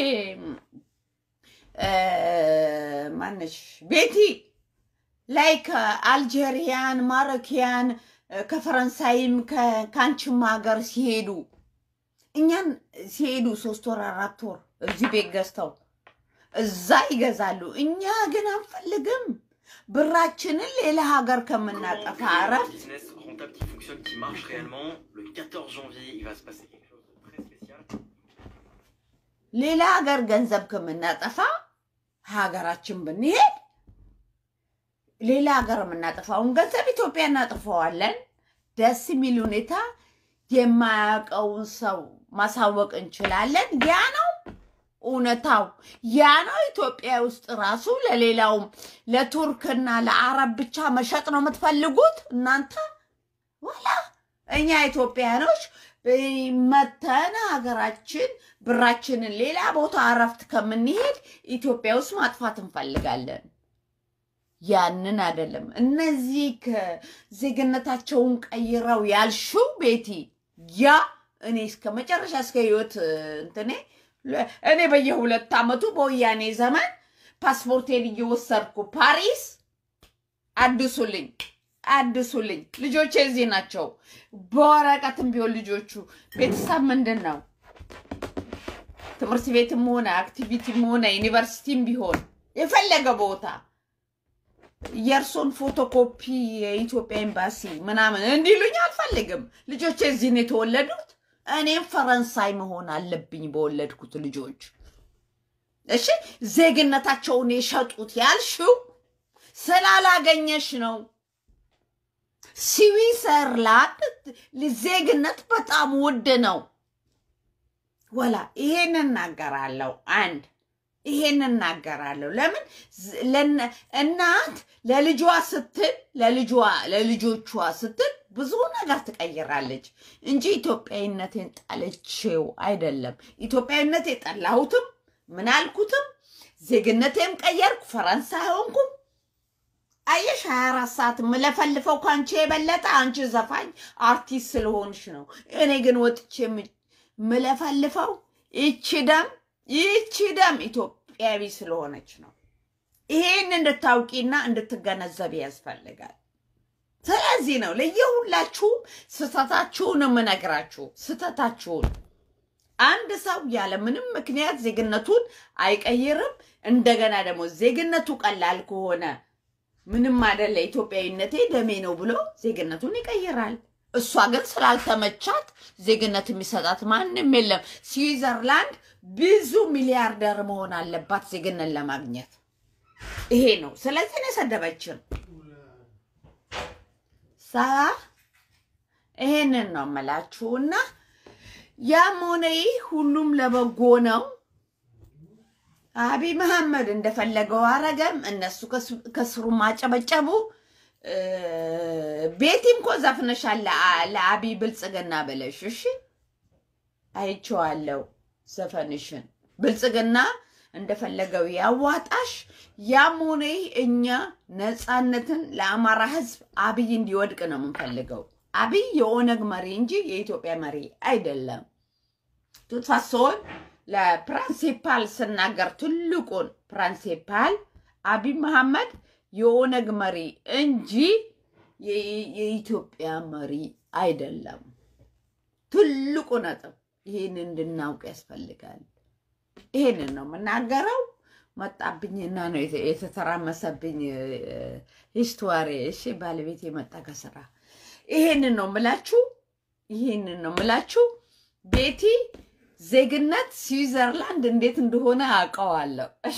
ማነሽ ቤቲ ላይክ አልጄሪያን ማሮኪያን ከፈረንሳይም ከ- ከአንቺም ሀገር ሲሄዱ እኛን ሲሄዱ ሶስት ወር አራት ወር እዚህ ቤት ገዝተው እዛ ይገዛሉ። እኛ ግን አንፈልግም። ብራችንን ሌላ ሀገር ከምናጠፋ Un እረፍት business rentable qui fonctionne, qui marche réellement. Le 14 janvier, il va se passer quelque chose de très spécial. ሌላ ሀገር ገንዘብ ከምናጠፋ ሀገራችን ብንሄድ ሌላ ሀገር የምናጠፋውን ገንዘብ ኢትዮጵያ እናጥፈዋለን። ደስ የሚል ሁኔታ የማያውቀውን ሰው ማሳወቅ እንችላለን። ያ ነው እውነታው። ያ ነው ኢትዮጵያ ውስጥ ራሱ ለሌላውም ለቱርክና ለአረብ ብቻ መሸጥ ነው የምትፈልጉት እናንተ ወላ እኛ ኢትዮጵያኖች መተን ሀገራችን ብራችንን ሌላ ቦታ እረፍት ከምንሄድ ኢትዮጵያ ውስጥ ማጥፋት እንፈልጋለን። ያንን አይደለም። እነዚህ ከዜግነታቸውን ቀይረው ያልሽው ቤቲ ያ እኔ እስከ መጨረሻ እስከ ህይወት እንትኔ እኔ በየሁለት ዓመቱ በወያኔ ዘመን ፓስፖርቴን እየወሰድኩ ፓሪስ አድሱልኝ አድሱልኝ። ልጆቼ እዚህ ናቸው። በወረቀትም ቢሆን ልጆቹ ቤተሰብ ምንድን ነው ትምህርት ቤትም ሆነ አክቲቪቲም ሆነ ዩኒቨርሲቲም ቢሆን የፈለገ ቦታ የእርሶን ፎቶኮፒ የኢትዮጵያ ኤምባሲ ምናምን እንዲሉኝ አልፈልግም። ልጆቼ እዚህ ነው የተወለዱት። እኔም ፈረንሳይ መሆን አለብኝ በወለድኩት ልጆች። እሺ ዜግነታቸውን የሸጡት ያልሽው ስላላገኘሽ ነው። ስዊዘርላንድ ዜግነት በጣም ውድ ነው። ወላ ይሄን እናገራለሁ። አንድ ይሄን እናገራለሁ። ለምን እናት ለልጇ ስትል ለልጇ ለልጆቿ ስትል ብዙ ነገር ትቀይራለች እንጂ ኢትዮጵያዊነቴን ጠልቼው አይደለም። ኢትዮጵያዊነት የጠላሁትም ምን አልኩትም ዜግነቴም ቀየርኩ፣ ፈረንሳይ ሆንኩም። አየሽ ሀያ አራት ሰዓት የምለፈልፈው ከአንቺ የበለጠ አንቺ ዘፋኝ አርቲስት ስለሆንሽ ነው። እኔ ግን ወጥቼ የምለፈልፈው ይቺ ደም ይቺ ደም ኢትዮጵያዊ ስለሆነች ነው። ይሄን እንድታውቂና እንድትገነዘብ ያስፈልጋል። ስለዚህ ነው ለየሁላችሁም ስህተታችሁን የምነግራችሁ ስህተታችሁን። አንድ ሰው ያለ ምንም ምክንያት ዜግነቱን አይቀይርም። እንደገና ደግሞ ዜግነቱ ቀላል ከሆነ ምንም አይደለ ኢትዮጵያዊነቴ ደሜ ነው ብሎ ዜግነቱን ይቀይራል። እሷ ግን ስላልተመቻት ዜግነት የሚሰጣት ማንም የለም። ስዊዘርላንድ ብዙ ሚሊያርደር መሆን አለባት ዜግነት ለማግኘት። ይሄ ነው። ስለዚህ ነው የሰደበችን። ሳ ይሄንን ነው የምላችሁ እና ያም ሆነ ይህ ሁሉም ለበጎ ነው። አብይ መሐመድ እንደፈለገው አረገም፣ እነሱ ከስሩ ማጨበጨቡ። ቤቲም እኮ ዘፍነሻል ለአብይ ብልጽግና ብለሽ እሺ፣ አይቼዋለሁ ዘፈንሽን። ብልጽግና እንደፈለገው ያዋጣሽ። ያም ሆነ ይህ እኛ ነፃነትን ለአማራ ሕዝብ አብይ እንዲወድቅ ነው የምንፈልገው። አብይ የኦነግ መሪ እንጂ የኢትዮጵያ መሪ አይደለም። ቱትፋሶን ለፕሪንሲፓል ስናገር ትልቁን ፕሪንሲፓል አብይ መሐመድ የኦነግ መሪ እንጂ የኢትዮጵያ መሪ አይደለም። ትልቁ ነጥብ ይህን እንድናውቅ ያስፈልጋል። ይሄንን ነው የምናገረው። መጣብኝና ነው የተተራመሰብኝ ሂስቶሪ። እሺ ባለቤት የመጣ ከስራ ይሄንን ነው ምላችሁ፣ ይሄንን ነው ምላችሁ። ቤቲ ዜግነት ስዊዘርላንድ እንዴት እንደሆነ አውቀዋለሁ። እሺ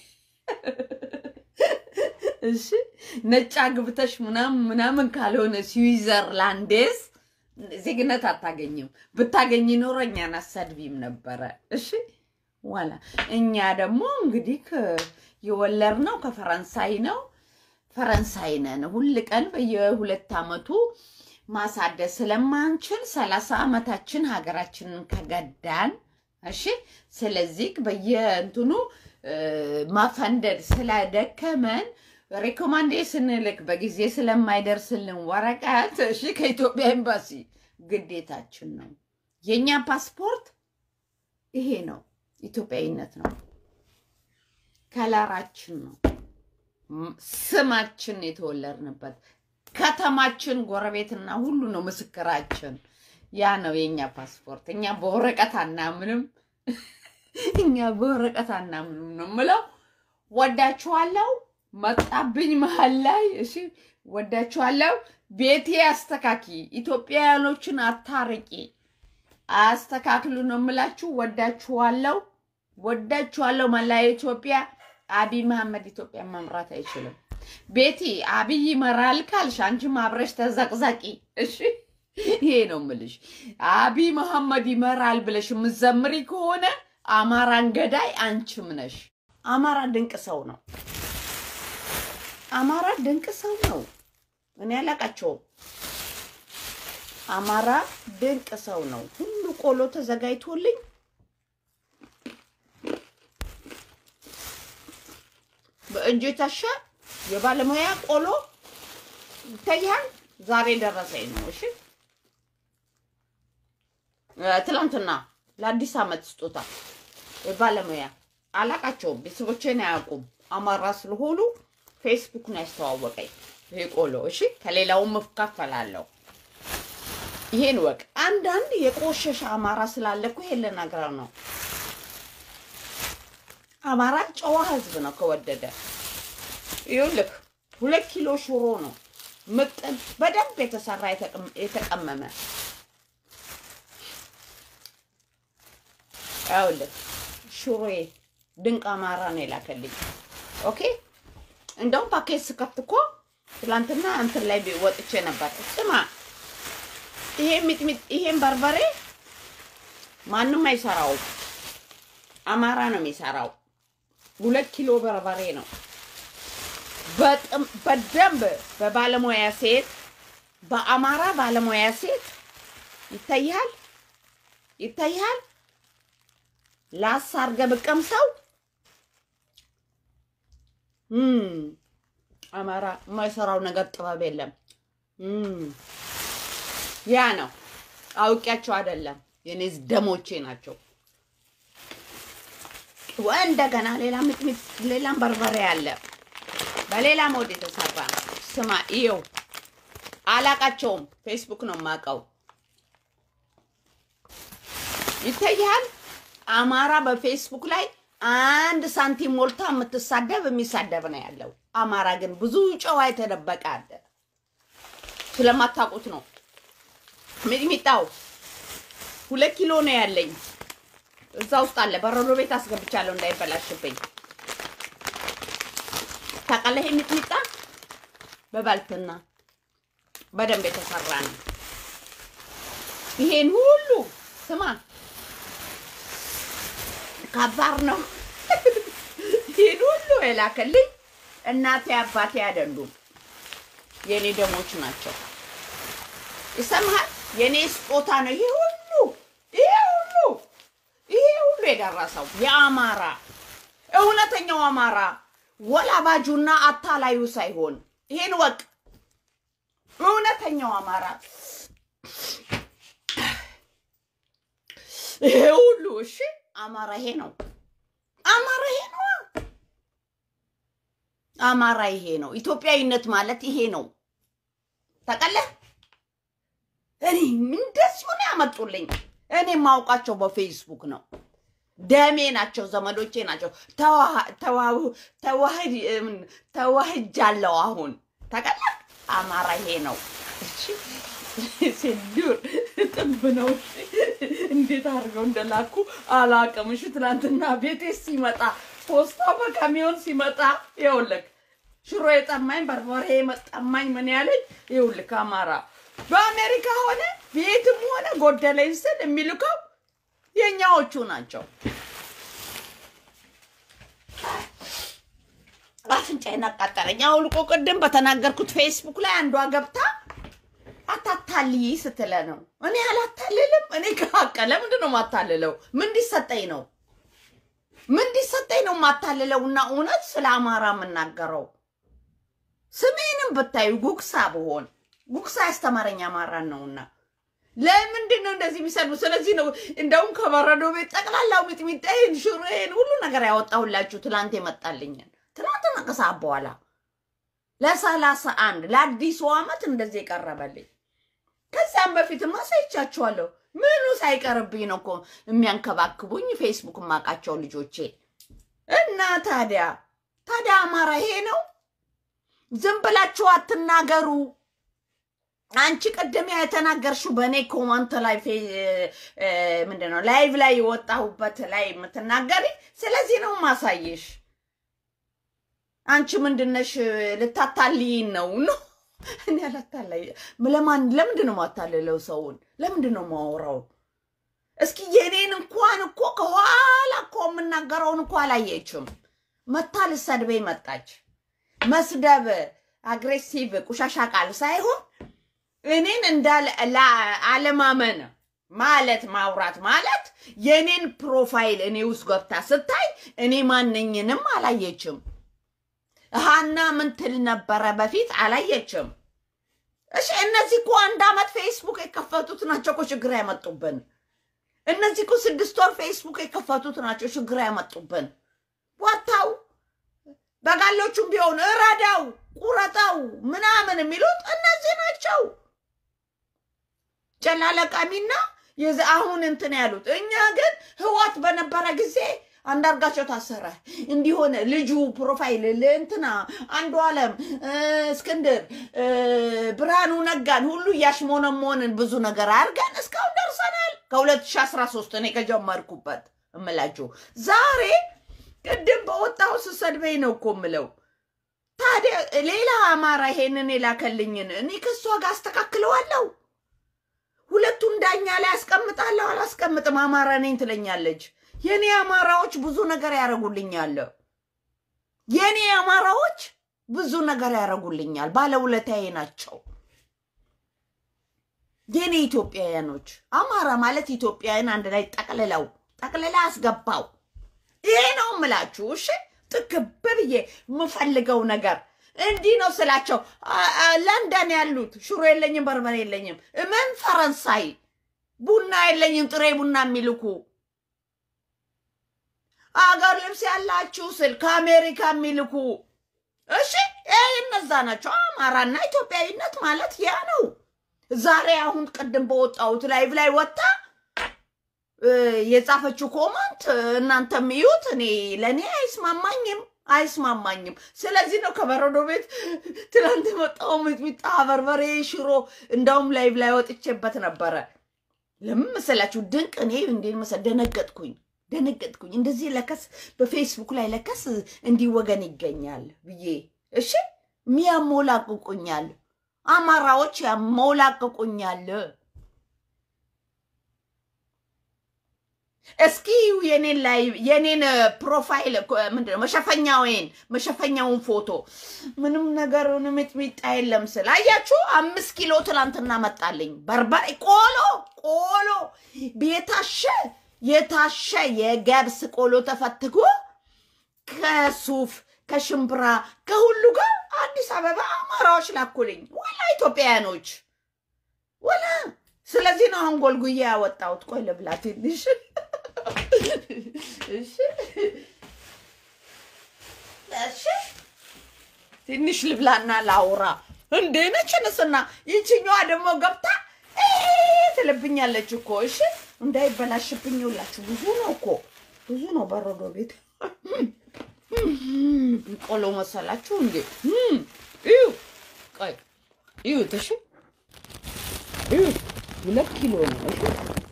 እሺ ነጭ አግብተሽ ምናምን ምናምን ካልሆነ ስዊዘርላንዴስ ዜግነት አታገኝም። ብታገኝ ኖሮ እኛን አሰድቢም ነበረ። እሺ ዋላ እኛ ደግሞ እንግዲህ የወለድነው ከፈረንሳይ ነው። ፈረንሳይ ነን። ሁል ቀን በየሁለት ዓመቱ ማሳደስ ስለማንችል ሰላሳ ዓመታችን ሀገራችንን ከገዳን እሺ። ስለዚህ በየእንትኑ ማፈንደድ ስለደከመን ሬኮማንዴሽን ልክ በጊዜ ስለማይደርስልን ወረቀት እሺ፣ ከኢትዮጵያ ኤምባሲ ግዴታችን ነው። የእኛ ፓስፖርት ይሄ ነው፣ ኢትዮጵያዊነት ነው፣ ከለራችን ነው፣ ስማችን የተወለድንበት ከተማችን፣ ጎረቤትና ሁሉ ነው ምስክራችን። ያ ነው የእኛ ፓስፖርት። እኛ በወረቀት አናምንም፣ እኛ በወረቀት አናምንም ነው የምለው። ወዳችኋለሁ። መጣብኝ መሀል ላይ እሺ፣ ወዳችኋለሁ። ቤቴ አስተካኪ፣ ኢትዮጵያውያኖችን አታርቂ፣ አስተካክሉ ነው የምላችሁ። ወዳችኋለሁ፣ ወዳችኋለሁ። መላ ኢትዮጵያ አብይ መሐመድ ኢትዮጵያን መምራት አይችልም። ቤቲ አብይ ይመራል ካልሽ አንቺም አብረሽ ተዘቅዘቂ። እሺ ይሄ ነው ምልሽ። አብይ መሐመድ ይመራል ብለሽ የምትዘምሪ ከሆነ አማራን ገዳይ አንቺም ነሽ። አማራ ድንቅ ሰው ነው። አማራ ድንቅ ሰው ነው። እኔ አላቃቸውም። አማራ ድንቅ ሰው ነው። ሁሉ ቆሎ ተዘጋጅቶልኝ በእጅ የታሸ የባለሙያ ቆሎ ይታያል። ዛሬ ደረሰኝ ነው። እሺ ትላንትና ለአዲስ ዓመት ስጦታ የባለሙያ አላቃቸውም። ቤተሰቦቼን አያውቁም። አማራ ስለሆኑ ፌስቡክ ነው ያስተዋወቀኝ ይሄ ቆሎ። እሺ ከሌላውም እካፈላለሁ። ይሄን ወቅ አንዳንድ የቆሸሸ አማራ ስላለ እኮ ይሄን ልነግረው ነው። አማራ ጨዋ ህዝብ ነው ከወደደ። ይኸውልህ ሁለት ኪሎ ሽሮ ነው ምጥን በደንብ የተሰራ የተቀመመ። ይኸውልህ ሽሮዬ ድንቅ አማራ ነው የላከልኝ። ኦኬ እንደውም ፓኬጅ ስከፍት እኮ ትላንትና እንትን ላይ ወጥቼ ነበር። ስማ ይሄ ሚጥሚጥ ይሄን በርበሬ ማንም አይሰራውም፣ አማራ ነው የሚሰራው። ሁለት ኪሎ በርበሬ ነው በደንብ በባለሙያ ሴት በአማራ ባለሙያ ሴት ይታያል ይታያል። ላስ አድርገህ ብትቀምሰው አማራ የማይሰራው ነገር ጥበብ የለም። ያ ነው አውቂያቸው አይደለም፣ የኔ ደሞቼ ናቸው። እንደገና ሌላ ሚጥሚጥ ሌላም በርበሬ አለ በሌላ ሞድ የተሰራ ስማ፣ ይኸው አላቃቸውም። ፌስቡክ ነው የማውቀው። ይታያል። አማራ በፌስቡክ ላይ አንድ ሳንቲም ሞልታ የምትሳደብ የሚሳደብ ነው ያለው። አማራ ግን ብዙ ጨዋ የተደበቀ አለ። ስለማታውቁት ነው። ሚጥሚጣው ሁለት ኪሎ ነው ያለኝ። እዛ ውስጥ አለ። በረዶ ቤት አስገብቻለሁ እንዳይበላሽብኝ። ታውቃለህ? ሚጥሚጣ በባልትና በደንብ የተሰራ ነው። ይሄን ሁሉ ስማ፣ ከባድ ነው። ይሄን ሁሉ የላከልኝ እናቴ አባቴ አይደሉም፣ የኔ ደሞች ናቸው። ይሰማሃል? የኔ ስጦታ ነው። ይሄ ሁሉ ይሄ ሁሉ ይሄ ሁሉ የደረሰው የአማራ እውነተኛው አማራ ወላባጁና አታላዩ ሳይሆን ይሄን ወቅ እውነተኛው አማራ ይሄ ሁሉ እሺ፣ አማራ ይሄ ነው። አማራ ይሄ ነው። አማራ ይሄ ነው። ኢትዮጵያዊነት ማለት ይሄ ነው። ታውቃለህ? እኔ እንደዚሁ ነው ያመጡልኝ። እኔ የማውቃቸው በፌስቡክ ነው። ደሜ ናቸው፣ ዘመዶቼ ናቸው። ተዋህጃለሁ። አሁን ታውቃለህ? አማራ ይሄ ነው። ሴዱር ጥንብ ነው። እንዴት አድርገው እንደላኩ አላውቅም። እሺ ትናንትና ቤቴ ሲመጣ ፖስታ በካሚዮን ሲመጣ ይኸውልህ ሽሮ የጠማኝ በርበሬ የመጠማኝ ምን ያለኝ ይኸውልህ አማራ በአሜሪካ ሆነ ቤትም ሆነ ጎደለኝ ስል የሚልከው የኛዎቹ ናቸው። አፍንጫዬን አቃጠለኝ። አውልቆ ቅድም በተናገርኩት ፌስቡክ ላይ አንዷ ገብታ አታታልይ ስትለ ነው። እኔ አላታልልም። እኔ ከሀቀ ለምንድን ነው የማታልለው? ምን እንዲሰጠኝ ነው ምን እንዲሰጠኝ ነው የማታልለው? እና እውነት ስለ አማራ የምናገረው ስሜንም ብታዩ ጉግሳ ብሆን ጉግሳ ያስተማረኝ አማራን ነውና ለምንድን ነው እንደዚህ የሚሰዱ? ስለዚህ ነው እንደውም ከበረዶ ቤት ጠቅላላው ሚጥሚጣዬን፣ ሽሮዬን ሁሉ ነገር ያወጣሁላችሁ ትላንት የመጣልኝን ትናንትና ከሰዓት በኋላ ለሰላሳ አንድ ለአዲሱ ዓመት እንደዚህ የቀረበልኝ። ከዚያም በፊትማ አሳይቻችኋለሁ። ምኑ ሳይቀርብኝ ነው እኮ የሚያንከባክቡኝ ፌስቡክ የማውቃቸው ልጆቼ። እና ታዲያ ታዲያ አማራ ይሄ ነው። ዝም ብላችሁ አትናገሩ። አንቺ ቅድም የተናገርሽው በእኔ ኮመንት ላይ ምንድን ነው ላይቭ ላይ የወጣሁበት ላይ የምትናገሪ። ስለዚህ ነው ማሳየሽ። አንቺ ምንድነሽ? ልታታልይን ነው ነው እኔ አላታላይ ለማን ለምንድን ነው ማታለለው? ሰውን ለምንድን ነው ማወራው? እስኪ የኔን እንኳን እኮ ከኋላ እኮ የምናገረውን እኮ አላየችም። መታ ልሰድበኝ መጣች። መስደብ አግሬሲቭ ቁሻሻ ቃል ሳይሆን እኔን እንዳለ አለማመን ማለት ማውራት ማለት የኔን ፕሮፋይል እኔ ውስጥ ገብታ ስታይ እኔ ማንኝንም አላየችም። ሀና ምን ትል ነበረ በፊት አላየችም። እሺ እነዚህ እኮ አንድ አመት ፌስቡክ የከፈቱት ናቸው እኮ ችግር ያመጡብን። እነዚህ እኮ ስድስት ወር ፌስቡክ የከፈቱት ናቸው ችግር ያመጡብን። ወታው በጋሎቹም ቢሆን እረዳው፣ ቁረጠው ምናምን የሚሉት እነዚህ ናቸው። ጨላለቃሚና አሁን እንትን ያሉት እኛ ግን ህዋት በነበረ ጊዜ አንዳርጋቸው ታሰረ እንዲሆነ ልጁ ፕሮፋይል እንትና አንዱ አለም እስክንድር ብርሃኑ ነጋን ሁሉ እያሽሞነሞንን ብዙ ነገር አድርገን እስካሁን ደርሰናል። ከ2013 እኔ ከጀመርኩበት እምላችሁ ዛሬ ቅድም በወጣው ስሰድበኝ ነው እኮ ምለው። ታዲያ ሌላ አማራ ይሄንን የላከልኝን እኔ ከእሷ ጋር አስተካክለዋለሁ። ሁለቱን ዳኛ ላይ አስቀምጣለሁ አላስቀምጥም። አማራ ነኝ ትለኛለች። የኔ አማራዎች ብዙ ነገር ያደርጉልኛል። የኔ አማራዎች ብዙ ነገር ያደርጉልኛል። ባለውለታዬ ናቸው። የኔ ኢትዮጵያውያኖች አማራ ማለት ኢትዮጵያውያን አንድ ላይ ጠቅልለው ጠቅልላ አስገባው። ይሄ ነው ምላችሁ። እሺ ጥግብ ብዬ የምፈልገው ነገር እንዲህ ነው ስላቸው፣ ለንደን ያሉት ሽሮ የለኝም በርበሬ የለኝም፣ ምን ፈረንሳይ ቡና የለኝም ጥሬ ቡና የሚልኩ አገር ልብስ ያላችሁ ስል ከአሜሪካ የሚልኩ እሺ፣ ይህ እነዛ ናቸው። አማራና ኢትዮጵያዊነት ማለት ያ ነው። ዛሬ አሁን ቅድም በወጣሁት ላይቭ ላይ ወጣ የጻፈችው ኮመንት እናንተም እዩት። እኔ ለእኔ አይስማማኝም አይስማማኝም። ስለዚህ ነው ከበረዶ ቤት ትናንት የመጣው ሚጥሚጣ፣ በርበሬ፣ ሽሮ እንዳውም ላይቭ ላይ ወጥቼበት ነበረ። ለምን መሰላችሁ? ድንቅ እኔ እንዴት መሰ ደነገጥኩኝ ደነገጥኩኝ። እንደዚህ ለከስ በፌስቡክ ላይ ለከስ እንዲህ ወገን ይገኛል ብዬ እሺ፣ ሚያሞላቅቁኛል፣ አማራዎች ያሞላቅቁኛል። እስኪ የኔን ላይ የኔን ፕሮፋይል ምንድነው መሸፈኛውን መሸፈኛውን ፎቶ ምንም ነገር ሚጥሚጣ የለም ስል አያችሁ፣ አምስት ኪሎ ትላንትና መጣልኝ በርበሬ ቆሎ ቆሎ የታሸ የታሸ የገብስ ቆሎ ተፈትጎ ከሱፍ ከሽምብራ ከሁሉ ጋር አዲስ አበባ አማራዎች ላኩልኝ፣ ወላ ኢትዮጵያውያኖች ወላ። ስለዚህ ነው አሁን ጎልጉዬ ያወጣሁት። ቆይ ልብላ ትንሽ እሺ እሺ ትንሽ ልብላና ላውራ። እንዴ ነች ንስና ይችኛዋ ደግሞ ገብታ ትልብኛለች እኮ። እሺ እንዳይበላሽብኝ ሁላችሁ ብዙ ነው እኮ ብዙ ነው። በረዶ ቤት ቆሎ መሰላችሁ እንዴ? እዩ ቆይ እዩ ትሽ እዩ ሁለት ኪሎ ነው። እሺ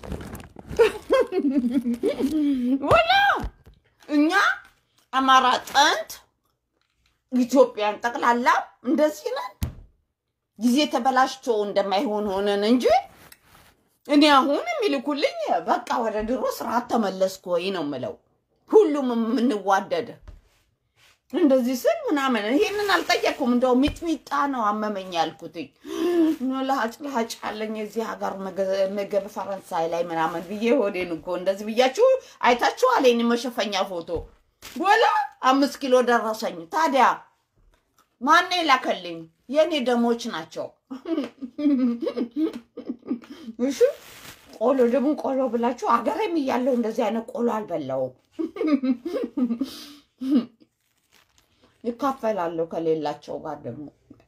ወላ እኛ አማራ ጥንት ኢትዮጵያን ጠቅላላ እንደዚህ ነን። ጊዜ ተበላሽቶ እንደማይሆን ሆነን እንጂ እኔ አሁን የሚልኩልኝ በቃ ወደ ድሮ ስርዓት ተመለስኩ ወይ ነው የምለው። ሁሉም የምንዋደድ እንደዚህ ስል ምናምን ይሄንን አልጠየኩም። እንደው ሚጥሚጣ ነው አመመኝ ያልኩትኝ። ለሀጭ ለሀጭ አለኝ የዚህ ሀገር ምግብ ፈረንሳይ ላይ ምናምን ብዬ ሆዴን እኮ እንደዚህ ብያችሁ አይታችኋል። የኔ መሸፈኛ ፎቶ ወላ አምስት ኪሎ ደረሰኝ። ታዲያ ማን የላከልኝ? የኔ ደሞች ናቸው። እሺ ቆሎ ደግሞ ቆሎ ብላችሁ አገሬም እያለሁ እንደዚህ አይነት ቆሎ አልበላውም። ይካፈላለሁ ከሌላቸው ጋር ደግሞ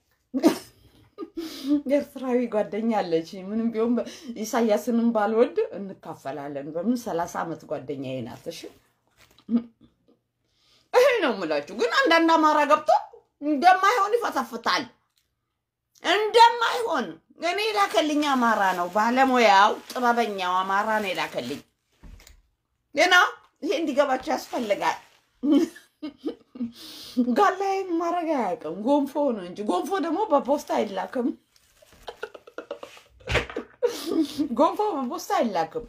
ኤርትራዊ ጓደኛ አለች። ምንም ቢሆን ኢሳያስንም ባልወድ እንካፈላለን። በምን ሰላሳ ዓመት ጓደኛዬ ናት። እሺ ይሄ ነው የምላችሁ። ግን አንዳንድ አማራ ገብቶ እንደማይሆን ይፈተፍታል። እንደማይሆን እኔ የላከልኝ አማራ ነው። ባለሙያው ጥበበኛው አማራ ነው የላከልኝ። ገና ይሄ እንዲገባቸው ያስፈልጋል። ጋላይ ማድረግ አያውቅም። ጎንፎ ነው እንጂ ጎንፎ ደግሞ በፖስታ አይላክም። ጎንፎ በፖስታ አይላክም።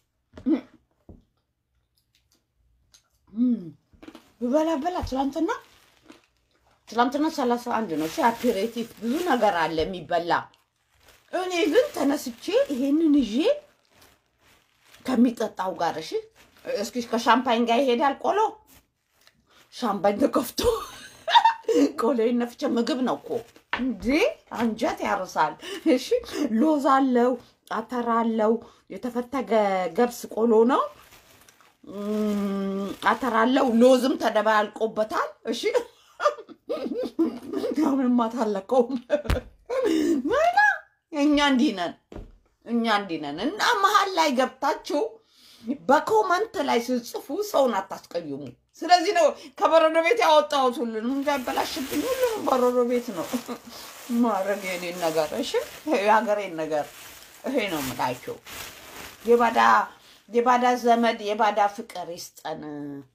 ብበላ በላ ትላንትና ትላንትና ሰላሳ አንድ ነው። አፔሬቲቭ ብዙ ነገር አለ የሚበላ። እኔ ግን ተነስቼ ይሄንን ይዤ ከሚጠጣው ጋር እሺ፣ እስኪ ከሻምፓኝ ጋር ይሄዳል ቆሎ። ሻምፓኝ ተከፍቶ ቆሎ ነፍቼ ምግብ ነው እኮ እንዴ! አንጀት ያርሳል። እሺ፣ ሎዝ አለው፣ አተር አለው፣ የተፈተገ ገብስ ቆሎ ነው። አተር አለው፣ ሎዝም ተደባልቆበታል። እሺ ምንም አታለቀውም። ምና እኛ እንዲህ ነን፣ እኛ እንዲህ ነን። እና መሀል ላይ ገብታችሁ በኮመንት ላይ ስጽፉ ሰውን አታስቀይሙ። ስለዚህ ነው ከበረዶ ቤት ያወጣሁት። ሁሉንም እንዳይበላሽብኝ ሁሉንም በረዶ ቤት ነው ማድረግ የኔን ነገር። እሺ የሀገሬን ነገር ይሄ ነው የምላቸው። የባዳ የባዳ ዘመድ የባዳ ፍቅር ይስጠን።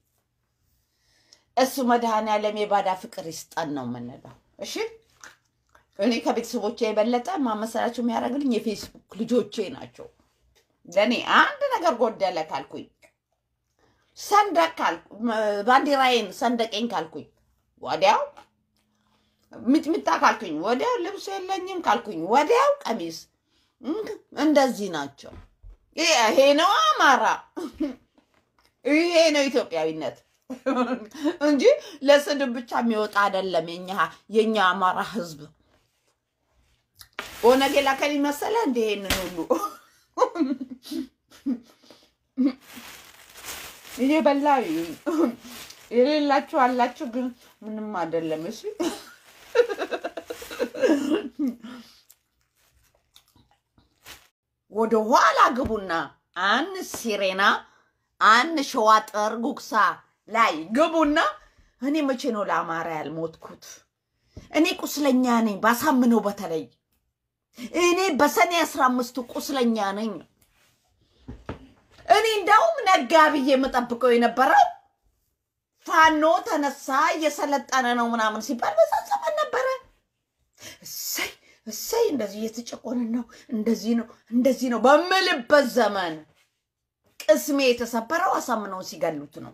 እሱ መድኃኔዓለም የባዳ ፍቅር ይስጠን ነው የምንለው። እሺ እኔ ከቤተሰቦቼ የበለጠ ማመሰላቸው የሚያደርግልኝ የፌስቡክ ልጆቼ ናቸው። ለእኔ አንድ ነገር ጎደለ ካልኩኝ ሰንደቅ ካልኩ ባንዲራዬን ሰንደቄን ካልኩኝ ወዲያው ሚጥሚጣ ካልኩኝ ወዲያው ልብስ የለኝም ካልኩኝ ወዲያው ቀሚስ እንደዚህ ናቸው። ይሄ ነው አማራ፣ ይሄ ነው ኢትዮጵያዊነት እንጂ ለስድብ ብቻ የሚወጣ አይደለም። የኛ የኛ አማራ ህዝብ ኦነግ የላከል መሰለ እንደ ይሄንን ሁሉ እየበላ የሌላችሁ አላችሁ፣ ግን ምንም አይደለም። እሺ ወደ ኋላ ግቡና አን ሲሬና አን ሸዋጠር ጉግሳ ላይ ግቡና እኔ መቼ ነው ለአማራ ያልሞትኩት? እኔ ቁስለኛ ነኝ። ባሳምነው በተለይ እኔ በሰኔ አስራ አምስቱ ቁስለኛ ነኝ። እኔ እንዳውም ነጋ ብዬ የምጠብቀው የነበረው ፋኖ ተነሳ እየሰለጠነ ነው ምናምን ሲባል በዛ ዘመን ነበረ። እሰይ እሰይ እንደዚህ እየተጨቆነ ነው እንደዚህ ነው እንደዚህ ነው በምልበት ዘመን ቅስሜ የተሰበረው አሳምነውን ሲገሉት ነው።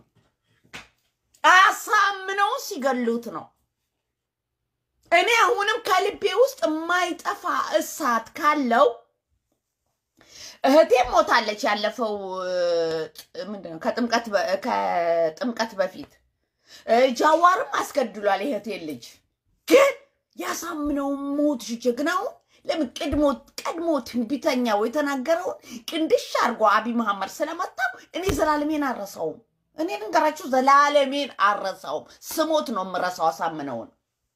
አሳምነውን ሲገሉት ነው። እኔ አሁንም ከልቤ ውስጥ የማይጠፋ እሳት ካለው እህቴም ሞታለች። ያለፈው ምንድነው ከጥምቀት በፊት ጃዋርም አስገድሏል የእህቴን ልጅ። ግን ያሳምነውን ሞት ጀግናውን ለምን ቀድሞ ቀድሞ ትንቢተኛው የተናገረውን ቅንድሽ አድርጎ አቢ መሐመድ ስለመታው እኔ ዘላለሜን አረሳውም። እኔ ልንገራችሁ ዘላለሜን አረሳውም። ስሞት ነው የምረሳው አሳምነውን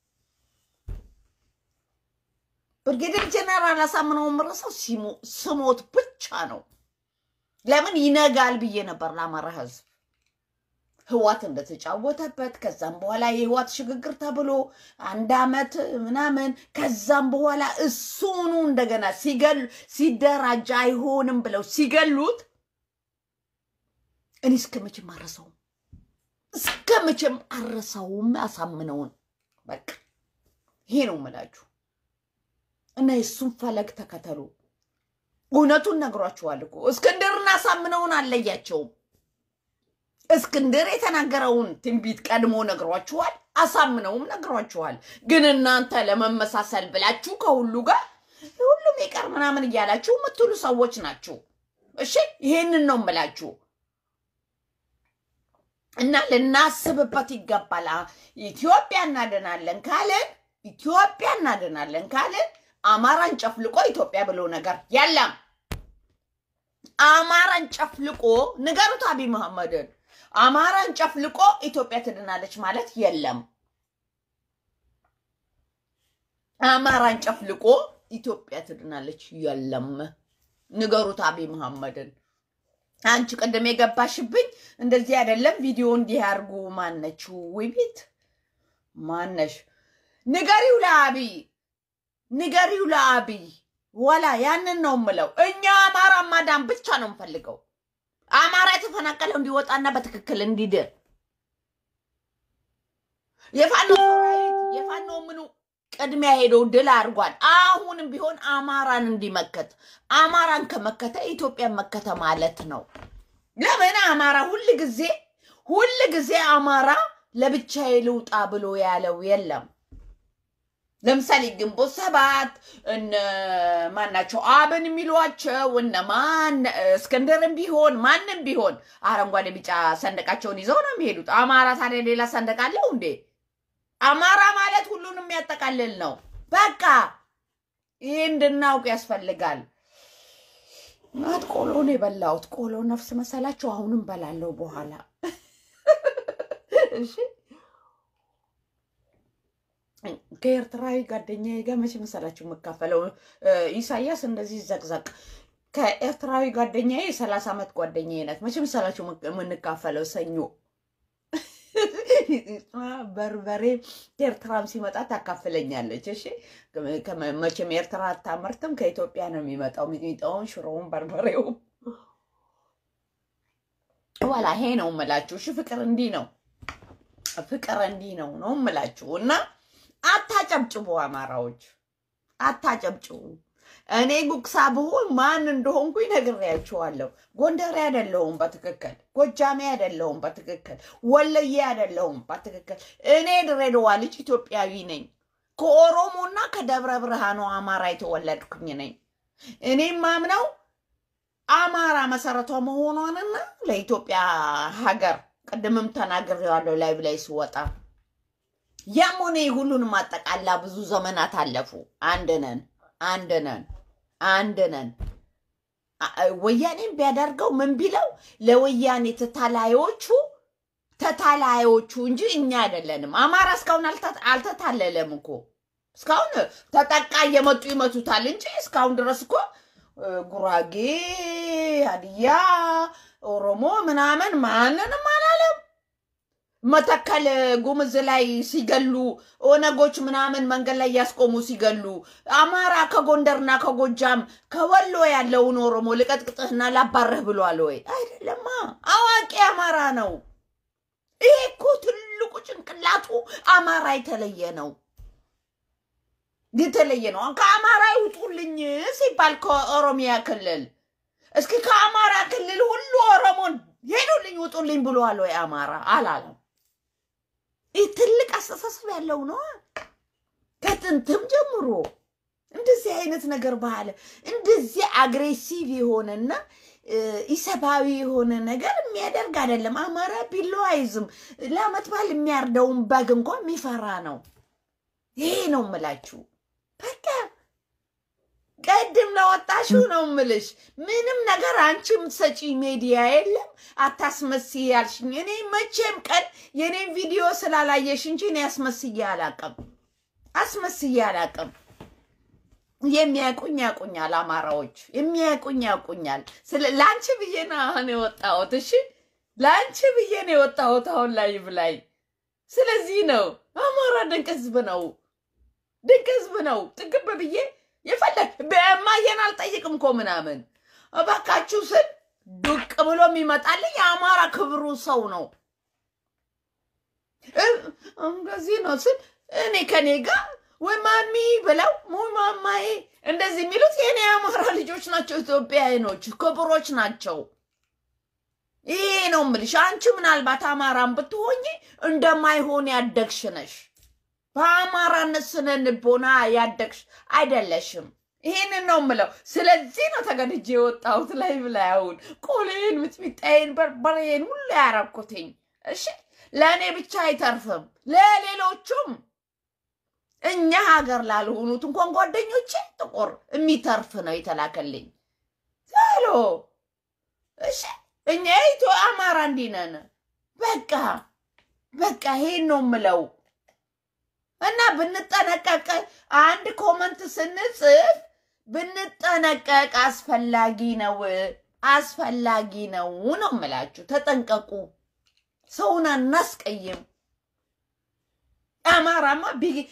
ብርጌዴር ጀነራል አሳምነው የምረሳው ስሞት ብቻ ነው። ለምን ይነጋል ብዬ ነበር ለአማራ ህዝብ ህዋት እንደተጫወተበት ከዛም በኋላ የህዋት ሽግግር ተብሎ አንድ አመት ምናምን ከዛም በኋላ እሱኑ እንደገና ሲገሉ ሲደራጅ አይሆንም ብለው ሲገሉት እኔ እስከ መቼም አረሳውም፣ እስከ መቼም አረሳውም አሳምነውን። በቃ ይሄ ነው የምላችሁ። እና የእሱን ፈለግ ተከተሉ። እውነቱን ነግሯችኋል እኮ እስክንድርና አሳምነውን አለያቸውም። እስክንድር የተናገረውን ትንቢት ቀድሞ ነግሯችኋል፣ አሳምነውም ነግሯችኋል። ግን እናንተ ለመመሳሰል ብላችሁ ከሁሉ ጋር ሁሉም ይቀር ምናምን እያላችሁ የምትሉ ሰዎች ናችሁ። እሺ ይሄንን ነው የምላችሁ እና ልናስብበት ይገባል። ኢትዮጵያ እናድናለን ካልን ኢትዮጵያ እናድናለን ካልን አማራን ጨፍልቆ ኢትዮጵያ ብሎ ነገር የለም። አማራን ጨፍልቆ ንገሩት አብይ መሐመድን አማራን ጨፍልቆ ኢትዮጵያ ትድናለች ማለት የለም። አማራን ጨፍልቆ ኢትዮጵያ ትድናለች የለም። ንገሩት አብይ መሐመድን። አንቺ ቅድም የገባሽብኝ እንደዚህ አይደለም፣ ቪዲዮ እንዲህ ያርጉ። ማነች ውቢት ማነሽ? ንገሪው ለአብይ ንገሪው ለአብይ ወላ ያንን ነው የምለው። እኛ አማራ ማዳን ብቻ ነው የምፈልገው። አማራ የተፈናቀለው እንዲወጣና በትክክል እንዲድር የፋኖ ሰራዊት የፋኖ ምኑ ቅድሚያ ሄዶ ድል አድርጓል። አሁንም ቢሆን አማራን እንዲመከት አማራን ከመከተ ኢትዮጵያን መከተ ማለት ነው። ለምን አማራ ሁል ጊዜ ሁል ጊዜ አማራ ለብቻዬ ልውጣ ብሎ ያለው የለም። ለምሳሌ ግንቦት ሰባት እነ ማናቸው አብን የሚሏቸው እነ ማን እስክንድርም ቢሆን ማንም ቢሆን አረንጓዴ ቢጫ ሰንደቃቸውን ይዘው ነው የሚሄዱት። አማራ ታዲያ ሌላ ሰንደቅ አለው እንዴ? አማራ ማለት ሁሉንም የሚያጠቃልል ነው። በቃ ይህ እንድናውቅ ያስፈልጋል። ናት ቆሎን የበላሁት ቆሎ ነፍስ መሰላችሁ? አሁንም በላለው በኋላ እሺ ከኤርትራዊ ጓደኛዬ ጋር መቼ መሰላችሁ የምካፈለው? ኢሳያስ እንደዚህ ዘቅዘቅ ከኤርትራዊ ጓደኛዬ የሰላሳ ዓመት ጓደኛዬ ናት። መቼ መሰላችሁ የምንካፈለው? ሰኞ በርበሬ ኤርትራም ሲመጣ ታካፍለኛለች። እሺ መቼም ኤርትራ አታመርትም፣ ከኢትዮጵያ ነው የሚመጣው። ሚጥሚጣውን፣ ሽሮውን፣ በርበሬውም ዋላ ይሄ ነው የምላችሁ። እሺ ፍቅር እንዲህ ነው፣ ፍቅር እንዲህ ነው ነው የምላችሁ እና አታጨብጭቡ፣ አማራዎች አታጨብጭቡ። እኔ ጉግሳ ብሆን ማን እንደሆንኩኝ ነግሬያችኋለሁ። ጎንደሬ አይደለሁም በትክክል ጎጃሜ አይደለሁም በትክክል ወለዬ አይደለሁም በትክክል እኔ ድሬዳዋ ልጅ ኢትዮጵያዊ ነኝ። ከኦሮሞና ከደብረ ብርሃኑ አማራ የተወለድኩኝ ነኝ። እኔም ማምነው አማራ መሰረቷ መሆኗንና ለኢትዮጵያ ሀገር ቅድምም ተናግሬዋለሁ ላይ ብላይ ስወጣ ያም ሆነ ሁሉንም አጠቃላ ብዙ ዘመናት አለፉ። አንድ ነን፣ አንድ ነን፣ አንድ ነን። ወያኔም ቢያደርገው ምን ቢለው ለወያኔ ተታላዮቹ ተታላዮቹ እንጂ እኛ አይደለንም። አማራ እስካሁን አልተታለለም እኮ እስካሁን ተጠቃ እየመጡ ይመቱታል እንጂ እስካሁን ድረስ እኮ ጉራጌ፣ ሀዲያ፣ ኦሮሞ ምናምን ማንንም አላለም። መተከል ጉምዝ ላይ ሲገሉ ኦነጎች ምናምን መንገድ ላይ እያስቆሙ ሲገሉ አማራ ከጎንደርና ከጎጃም ከወሎ ያለውን ኦሮሞ ልቀጥቅጥህና ላባረህ ብሏል ወይ? አይደለማ። አዋቂ አማራ ነው። ይሄ እኮ ትልቁ ጭንቅላቱ አማራ የተለየ ነው የተለየ ነው። ከአማራ ይውጡልኝ ሲባል ከኦሮሚያ ክልል እስኪ ከአማራ ክልል ሁሉ ኦሮሞን ሄዱልኝ ውጡልኝ ብሏል ወይ? አማራ አላለም። ይህ ትልቅ አስተሳሰብ ያለው ነው። ከጥንትም ጀምሮ እንደዚህ አይነት ነገር ባህል እንደዚህ አግሬሲቭ የሆነና ኢሰብአዊ የሆነ ነገር የሚያደርግ አይደለም። አማራ ቢላዋ አይዝም። ለአመት በዓል የሚያርደውን በግ እንኳን የሚፈራ ነው። ይሄ ነው የምላችሁ። በቃ ቀድም ለወጣሽው ነው ምልሽ። ምንም ነገር አንቺ የምትሰጪ ሜዲያ የለም። አታስመስይ ያልሽኝ እኔ መቼም ቀን የኔን ቪዲዮ ስላላየሽ እንጂ እኔ አስመስዬ አላቅም፣ አስመስዬ አላቅም። የሚያውቁኝ ያውቁኛል፣ አማራዎች የሚያውቁኝ ያውቁኛል። ለአንቺ ብዬ ነው አሁን የወጣሁት። እሺ ለአንቺ ብዬ ነው የወጣሁት አሁን ላይ ብላይ። ስለዚህ ነው አማራ ድንቅ ህዝብ ነው፣ ድንቅ ህዝብ ነው። ጥግብ ብዬ የፈለግ በማየን አልጠይቅም እኮ ምናምን እባካችሁ ስል ዱቅ ብሎ የሚመጣልኝ የአማራ ክብሩ ሰው ነው። እንደዚህ ነው ስል እኔ ከኔ ጋር ወይ ማሚ ብለው ወይ ማማዬ እንደዚህ የሚሉት የኔ የአማራ ልጆች ናቸው፣ ኢትዮጵያኖች ክብሮች ናቸው። ይሄ ነው የምልሽ። አንቺ ምናልባት አማራን ብትሆኝ እንደማይሆን ያደግሽ ነሽ። በአማራነት ስነ ልቦና ያደግሽ አይደለሽም። ይህንን ነው የምለው። ስለዚህ ነው ተገድጄ የወጣሁት ላይ ብላይ አሁን ቆሌን፣ ምጥሚጣዬን፣ በርበሬን ሁሉ ያረኩትኝ። እሺ ለእኔ ብቻ አይተርፍም፣ ለሌሎቹም እኛ ሀገር ላልሆኑት እንኳን ጓደኞቼ ጥቁር የሚተርፍ ነው የተላከልኝ። ዛሎ እሺ እኛ ኢትዮ አማራ እንዲህ ነን። በቃ በቃ ይሄን ነው የምለው። እና ብንጠነቀቅ አንድ ኮመንት ስንጽፍ ብንጠነቀቅ አስፈላጊ ነው አስፈላጊ ነው ነው የምላችሁ። ተጠንቀቁ፣ ሰውን አናስቀይም። አማራማ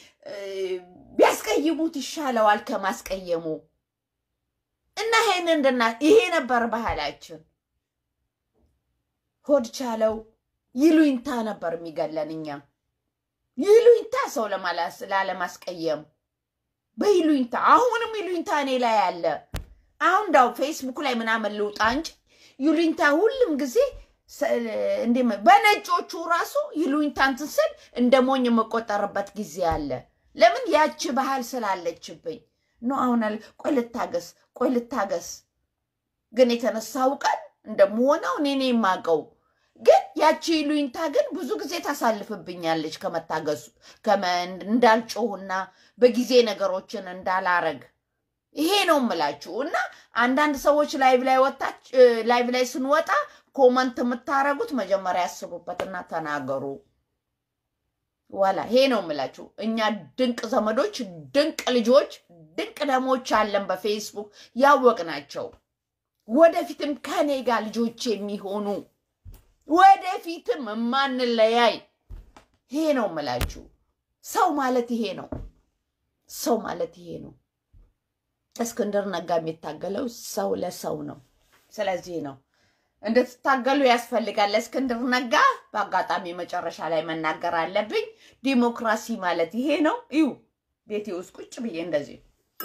ቢያስቀይሙት ይሻለዋል ከማስቀየሙ። እና ይሄን እንድና ይሄ ነበር ባህላችን። ሆድ ቻለው ይሉኝታ ነበር የሚገለን እኛ ይሉኝታ ሰው ለማላስ ላለማስቀየም በይሉኝታ አሁንም ይሉኝታ እኔ ላይ አለ። አሁን እንዳው ፌስቡክ ላይ ምናምን ልውጣ እንጂ ይሉኝታ ሁሉም ጊዜ ሰ- እንዴ በነጮቹ ራሱ ይሉኝታ እንትን ስል እንደ ሞኝ የምቆጠርበት ጊዜ አለ። ለምን ያቺ ባህል ስላለችብኝ ኖ አሁን አለ ቆይ ልታገስ፣ ቆይ ልታገስ። ግን የተነሳው ቀን እንደምሆነው እኔ ነኝ የማውቀው። ግን ያቺ ይሉኝታ ግን ብዙ ጊዜ ታሳልፍብኛለች ከመታገሱ ከመ- እንዳልጮህና በጊዜ ነገሮችን እንዳላረግ ይሄ ነው የምላችሁ። እና አንዳንድ ሰዎች ላይቭ ላይ ወጣች ላይቭ ላይ ስንወጣ ኮመንት የምታረጉት መጀመሪያ ያስቡበትና ተናገሩ። ዋላ ይሄ ነው የምላችሁ። እኛ ድንቅ ዘመዶች፣ ድንቅ ልጆች፣ ድንቅ ደሞች አለን በፌስቡክ ያወቅናቸው ወደፊትም ከኔ ጋር ልጆች የሚሆኑ ወደፊትም የማንለያይ ይሄ ነው የምላችሁ። ሰው ማለት ይሄ ነው። ሰው ማለት ይሄ ነው። እስክንድር ነጋ የሚታገለው ሰው ለሰው ነው። ስለዚህ ነው እንድትታገሉ ያስፈልጋል። እስክንድር ነጋ በአጋጣሚ መጨረሻ ላይ መናገር አለብኝ። ዲሞክራሲ ማለት ይሄ ነው። እዩ ቤቴ ውስጥ ቁጭ ብዬ እንደዚህ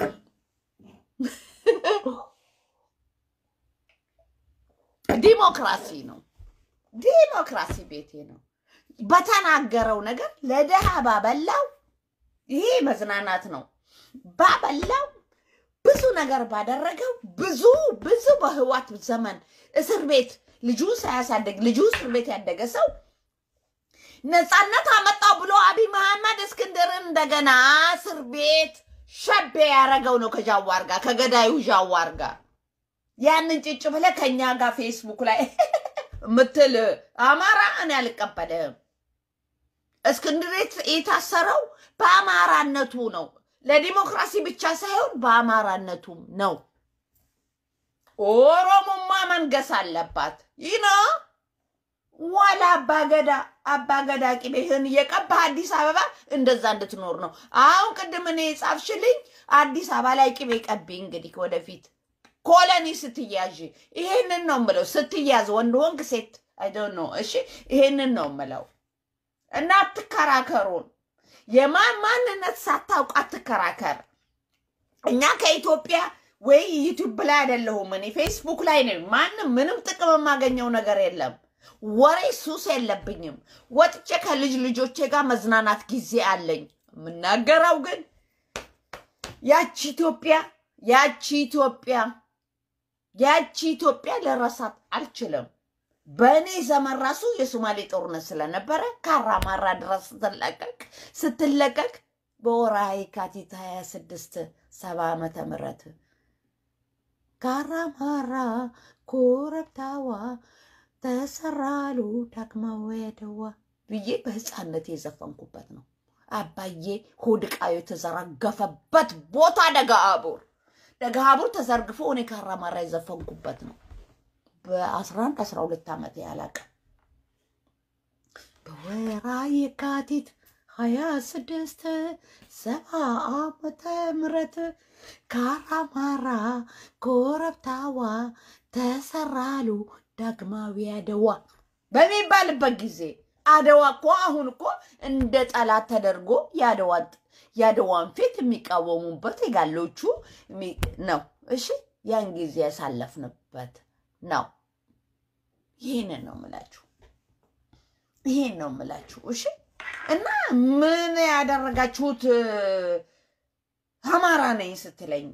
ዲሞክራሲ ነው። ዲሞክራሲ ቤቴ ነው። በተናገረው ነገር ለድሃ ባበላው ይሄ መዝናናት ነው። ባበላው ብዙ ነገር ባደረገው ብዙ ብዙ በህዋት ዘመን እስር ቤት ልጁ ሳያሳደግ ልጁ እስር ቤት ያደገ ሰው ነፃነት አመጣው ብሎ አብይ መሐመድ እስክንድርን እንደገና እስር ቤት ሸቤ ያደረገው ነው ከጃዋር ጋር ከገዳዩ ጃዋር ጋር ያንን ጭጭ ብለ ከኛ ጋር ፌስቡክ ላይ ምትል አማራ እኔ አልቀበልህም። እስክንድር የት- የታሰረው በአማራነቱ ነው። ለዲሞክራሲ ብቻ ሳይሆን በአማራነቱም ነው። ኦሮሞማ መንገስ አለባት። ይህ ነው ዋላ አባገዳ አባገዳ ቅቤህን እየቀባህ አዲስ አበባ እንደዛ እንድትኖር ነው። አሁን ቅድም እኔ የጻፍሽልኝ አዲስ አበባ ላይ ቅቤ ቀቢ። እንግዲህ ወደፊት ኮሎኒ ስትያዥ ይሄንን ነው ምለው። ስትያዝ ወንድ ሆንክ ሴት አይዶን ነው። እሺ ይሄንን ነው ምለው እና አትከራከሩን። የማን ማንነት ሳታውቅ አትከራከር። እኛ ከኢትዮጵያ ወይ ዩቲዩብ ላይ አይደለሁም እኔ ፌስቡክ ላይ ነው። ማንም ምንም ጥቅም የማገኘው ነገር የለም። ወሬ ሱስ የለብኝም። ወጥቼ ከልጅ ልጆቼ ጋር መዝናናት ጊዜ አለኝ። የምናገረው ግን ያቺ ኢትዮጵያ ያቺ ኢትዮጵያ ያቺ ኢትዮጵያ ልረሳት አልችልም። በእኔ ዘመን ራሱ የሶማሌ ጦርነት ስለነበረ ካራማራ ድረስ ስትለቀቅ ስትለቀቅ በወርሃ የካቲት 26 ሰባ ዓመተ ምህረት ካራማራ ኮረብታዋ ተሰራሉ ዳግማዊ አድዋ ብዬ በህፃነት የዘፈንኩበት ነው። አባዬ ሆድቃዩ የተዘረገፈበት ቦታ ደጋአቡር ደጋአቡር ተዘርግፎ እኔ ካራማራ የዘፈንኩበት ነው። በ11 12 ዓመት ያላቀ በወራ የካቲት ሀያ ስድስት ሰባ ዓመተ ምህረት ካራማራ ኮረብታዋ ተሰራሉ ዳግማዊ አድዋ በሚባልበት ጊዜ አድዋ እኮ አሁን እኮ እንደ ጠላት ተደርጎ የአድዋን የአድዋን ፊት የሚቃወሙበት የጋሎቹ የሚ- ነው። እሺ ያን ጊዜ ያሳለፍንበት ነው። ይህንን ነው የምላችሁ። ይሄን ነው የምላችሁ። እሺ እና ምን ያደረጋችሁት እ፣ አማራ ነኝ ስትለኝ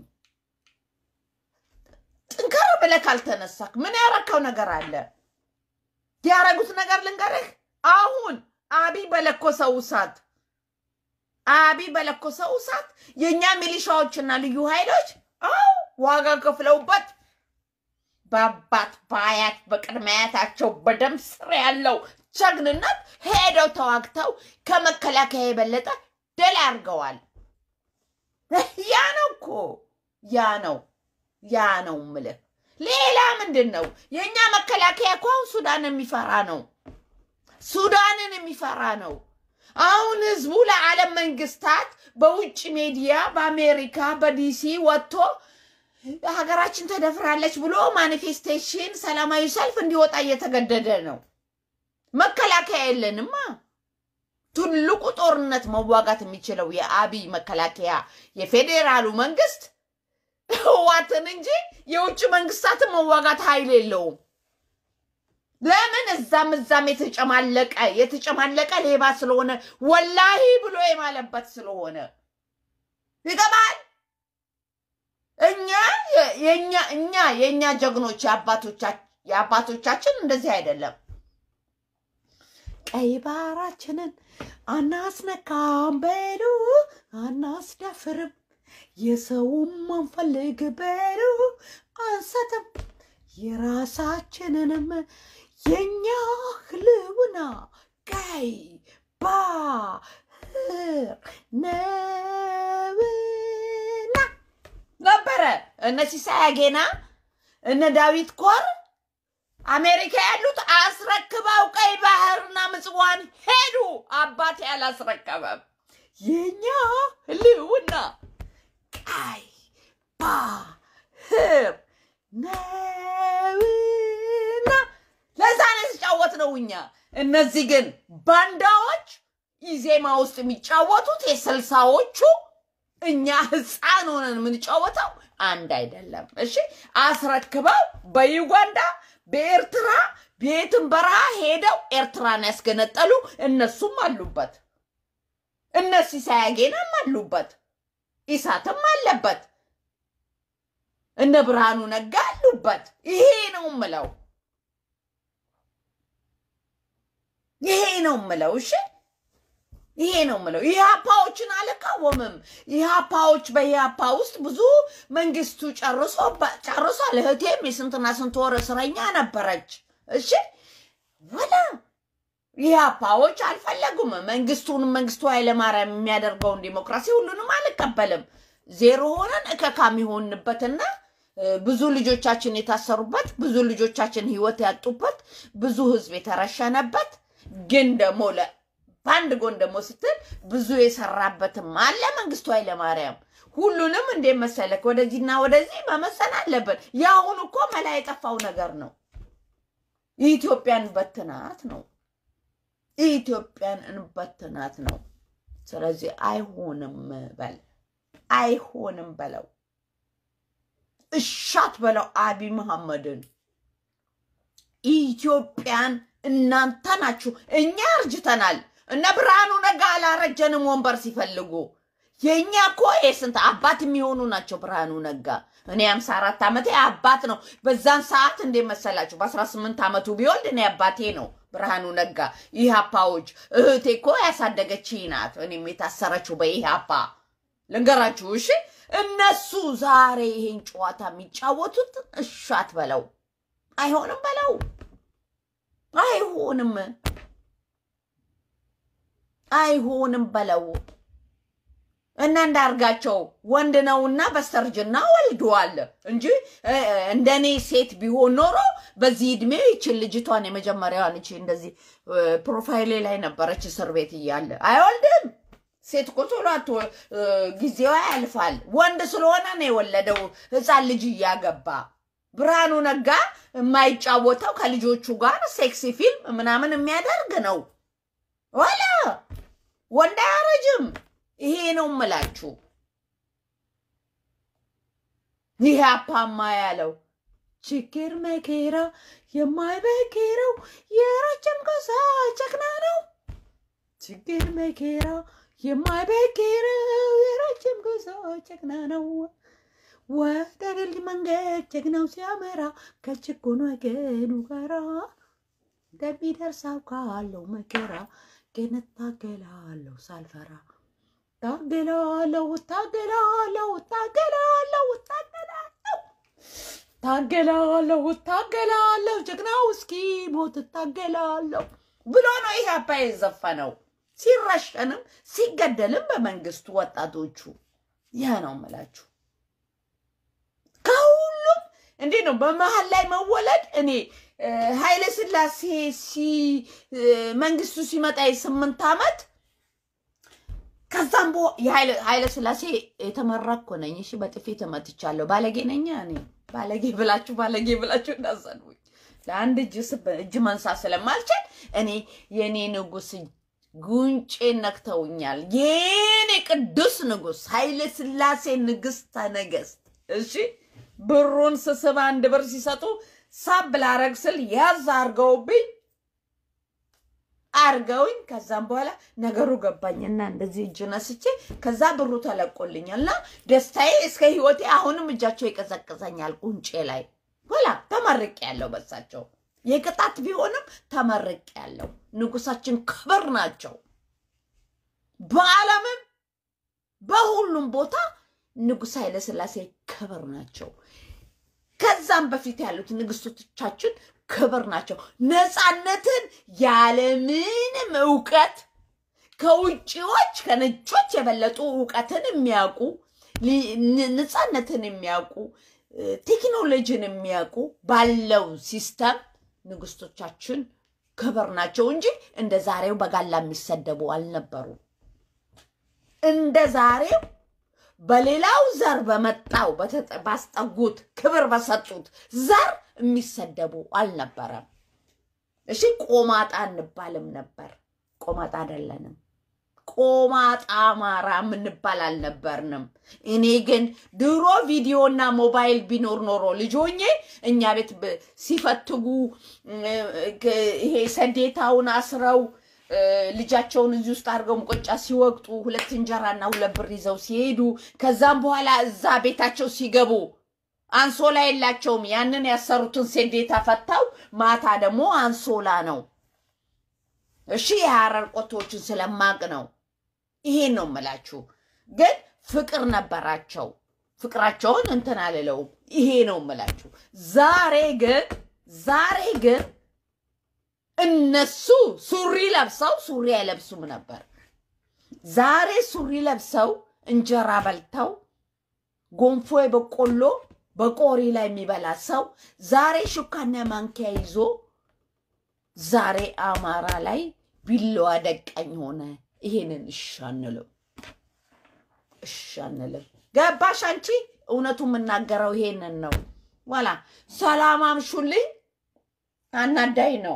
ጥንከር ብለህ ካልተነሳክ ምን ያረከው ነገር አለ? ያረጉት ነገር ልንገርህ። አሁን አብይ በለኮሰው እሳት አብይ በለኮሰው እሳት የእኛ ሚሊሻዎችና ልዩ ኃይሎች አው ዋጋ ከፍለውበት በአባት በአያት በቅድመ አያታቸው በደም ስር ያለው ጀግንነት ሄደው ተዋግተው ከመከላከያ የበለጠ ድል አድርገዋል። ያ ነው እኮ ያ ነው ያ ነው ምልህ። ሌላ ምንድን ነው? የእኛ መከላከያ እኮ አሁን ሱዳን የሚፈራ ነው። ሱዳንን የሚፈራ ነው። አሁን ህዝቡ ለዓለም መንግስታት በውጭ ሚዲያ በአሜሪካ በዲሲ ወጥቶ ሀገራችን ተደፍራለች ብሎ ማኒፌስቴሽን ሰላማዊ ሰልፍ እንዲወጣ እየተገደደ ነው። መከላከያ የለንማ። ትልቁ ጦርነት መዋጋት የሚችለው የአብይ መከላከያ የፌዴራሉ መንግስት ህዋትን እንጂ የውጭ መንግስታትን መዋጋት ኃይል የለውም። ለምን እዛም እዛም የተጨማለቀ የተጨማለቀ ሌባ ስለሆነ ወላሂ ብሎ የማለበት ስለሆነ ይገባል። እኛ የኛ እኛ የእኛ ጀግኖች የአባቶቻችን እንደዚህ አይደለም። ቀይ ባህራችንን አናስነካም በሉ አናስደፍርም፣ የሰውም አንፈልግ በሉ አንሰትም፣ የራሳችንንም የኛ ህልውና ቀይ ባህር ነውና ነበረ። እነ ሲሳይ አጌና እነ ዳዊት ኮር አሜሪካ ያሉት አስረክበው ቀይ ባህርና ምጽዋን ሄዱ። አባቴ አላስረከበም። የኛ ህልውና ቀይ ባህር ነውና ለዛ ነው የተጫወትነው እኛ። እነዚህ ግን ባንዳዎች ኢዜማ ውስጥ የሚጫወቱት የስልሳዎቹ እኛ ህፃን ሆነን የምንጫወተው አንድ አይደለም። እሺ አስረክበው በዩጋንዳ በኤርትራ ቤትን በረሃ ሄደው ኤርትራን ያስገነጠሉ እነሱም አሉበት። እነ ሲሳይ አጌናም አሉበት። ኢሳትም አለበት። እነ ብርሃኑ ነጋ አሉበት። ይሄ ነው ምለው፣ ይሄ ነው ምለው። እሺ ይሄ ነው ምለው። ኢህአፓዎችን አልቃወምም። ኢህአፓዎች በኢህአፓ ውስጥ ብዙ መንግስቱ ጨርሶ ጨርሷል። እህቴም የስንትና ስንት ወር እስረኛ ነበረች። እሺ ወላ ኢህአፓዎች አልፈለጉም። መንግስቱንም መንግስቱ ኃይለማርያም የሚያደርገውን ዲሞክራሲ ሁሉንም አልቀበልም። ዜሮ ሆነን እከካም የሆንበትና ብዙ ልጆቻችን የታሰሩበት ብዙ ልጆቻችን ህይወት ያጡበት ብዙ ህዝብ የተረሸነበት ግን ደግሞ በአንድ ጎን ደግሞ ስትል ብዙ የሰራበትም አለ መንግስቱ ኃይለማርያም። ሁሉንም እንዴት መሰለክ ወደዚህና ወደዚህ መመሰል አለበት። የአሁኑ እኮ መላ የጠፋው ነገር ነው። ኢትዮጵያን በትናት ነው። ኢትዮጵያን እንበትናት ነው። ስለዚህ አይሆንም በል አይሆንም በለው፣ እሻት በለው አቢይ መሐመድን ኢትዮጵያን እናንተ ናችሁ። እኛ እርጅተናል። እነ ብርሃኑ ነጋ አላረጀንም ወንበር ሲፈልጉ። የእኛ እኮ የስንት አባት የሚሆኑ ናቸው። ብርሃኑ ነጋ እኔ አምሳ አራት ዓመቴ አባት ነው። በዛን ሰዓት እንዴ መሰላችሁ? በአስራ ስምንት ዓመቱ ቢወልድ እኔ አባቴ ነው ብርሃኑ ነጋ። ኢህአፓዎች እህቴ እኮ ያሳደገች ናት። እኔም የታሰረችው በኢህአፓ ልንገራችሁ። እሺ እነሱ ዛሬ ይሄን ጨዋታ የሚጫወቱት እሻት በለው አይሆንም በለው አይሆንም አይሆንም በለው እና እንዳርጋቸው ወንድ ነውና በስተርጅና ወልደዋል እንጂ እንደኔ ሴት ቢሆን ኖሮ በዚህ እድሜ ይችን ልጅቷን የመጀመሪያዋን ይቺ እንደዚህ ፕሮፋይሌ ላይ ነበረች እስር ቤት እያለ አይወልድም። ሴት እኮ ቶሎ ጊዜዋ ያልፋል። ወንድ ስለሆነ ነው የወለደው ህፃን ልጅ እያገባ ብርሃኑ ነጋ የማይጫወተው ከልጆቹ ጋር ሴክሲ ፊልም ምናምን የሚያደርግ ነው። ዋላ ወንድ አያረጅም። ይሄ ነው ምላችሁ። ይህ አፓማ ያለው ችግር መከራ የማይበግረው የረጅም ጉዞ ጀግና ነው። ችግር መከራ የማይበግረው የረጅም ጉዞ ጀግና ነው። ወደ ድል መንገድ ጀግናው ሲያመራ ከችግር ወገኑ ጋራ እንደሚደርስ አውቃለሁ መከራ ግን እታገላለሁ ሳልፈራ ታገላለሁ እታገላለሁ እታገላለሁ እታገላለሁ ታገላለሁ እታገላለሁ ጀግናው እስኪ ሞት እታገላለሁ ብሎ ነው ይህ አባ የዘፈነው። ሲረሸንም ሲገደልም በመንግስቱ ወጣቶቹ ይህ ነው የምላችሁ። ከሁሉም እንዴት ነው በመሀል ላይ መወለድ እኔ ኃይለ ስላሴ መንግስቱ ሲመጣ የስምንት ዓመት ከዛም ኃይለ ስላሴ የተመራኩ ነኝ። እሺ በጥፊ ተመትቻለሁ። ባለጌ ነኝ እኔ። ባለጌ ብላችሁ ባለጌ ብላችሁ እንዳሰድቡኝ። ለአንድ እጅ መንሳት ስለማልችል እኔ የእኔ ንጉስ ጉንጬን ነክተውኛል። የኔ ቅዱስ ንጉሥ ኃይለ ሥላሴ ንግሥተ ነገሥት እሺ ብሩን ስስብ አንድ ብር ሲሰጡ ሳብ ላረግ ስል ያዝ አርገውብኝ አርገውኝ ከዛም በኋላ ነገሩ ገባኝና እንደዚህ እጅ ነስቼ ከዛ ብሩ ተለቆልኛል እና ደስታዬ እስከ ህይወቴ አሁንም እጃቸው ይቀዘቅዘኛል ጉንጬ ላይ ኋላ ተመርቅ ያለው በሳቸው የቅጣት ቢሆንም ተመርቅ ያለው ንጉሳችን ክብር ናቸው። በዓለምም በሁሉም ቦታ ንጉሥ ኃይለ ሥላሴ ክብር ናቸው። ከዛም በፊት ያሉት ንግስቶቻችን ክብር ናቸው። ነፃነትን ያለምንም እውቀት ከውጭዎች ከነጮች የበለጡ እውቀትን የሚያውቁ ነፃነትን የሚያውቁ ቴክኖሎጂን የሚያውቁ ባለው ሲስተም ንግስቶቻችን ክብር ናቸው እንጂ እንደ ዛሬው በጋላ የሚሰደቡ አልነበሩ። እንደ ዛሬው በሌላው ዘር በመጣው ባስጠጉት ክብር በሰጡት ዘር የሚሰደቡ አልነበረም። እሺ ቆማጣ እንባልም ነበር። ቆማጣ አይደለንም። ቆማጣ አማራ የምንባል አልነበርንም። እኔ ግን ድሮ ቪዲዮና ሞባይል ቢኖር ኖሮ ልጆኜ እኛ ቤት ሲፈትጉ ይሄ ሰዴታውን አስረው ልጃቸውን እዚህ ውስጥ አድርገው ሙቆጫ ሲወቅጡ ሁለት እንጀራና ሁለት ብር ይዘው ሲሄዱ ከዛም በኋላ እዛ ቤታቸው ሲገቡ አንሶላ የላቸውም። ያንን ያሰሩትን ሴዴታ ፈታው ማታ ደግሞ አንሶላ ነው። እሺ የሐረር ቆቶዎችን ስለማቅ ነው። ይሄን ነው የምላችሁ። ግን ፍቅር ነበራቸው። ፍቅራቸውን እንትን አልለውም። ይሄ ነው የምላችሁ። ዛሬ ግን ዛሬ ግን እነሱ ሱሪ ለብሰው ሱሪ አይለብሱም ነበር። ዛሬ ሱሪ ለብሰው እንጀራ በልተው ጎንፎ በቆሎ በቆሪ ላይ የሚበላ ሰው ዛሬ ሹካና ማንኪያ ይዞ ዛሬ አማራ ላይ ቢላዋ ደቃኝ ሆነ። ይሄንን እሺ አንልም፣ እሺ አንልም። ገባሽ አንቺ? እውነቱ የምናገረው ይሄንን ነው። ዋላ ሰላም አምሹልኝ። አናዳይ ነው።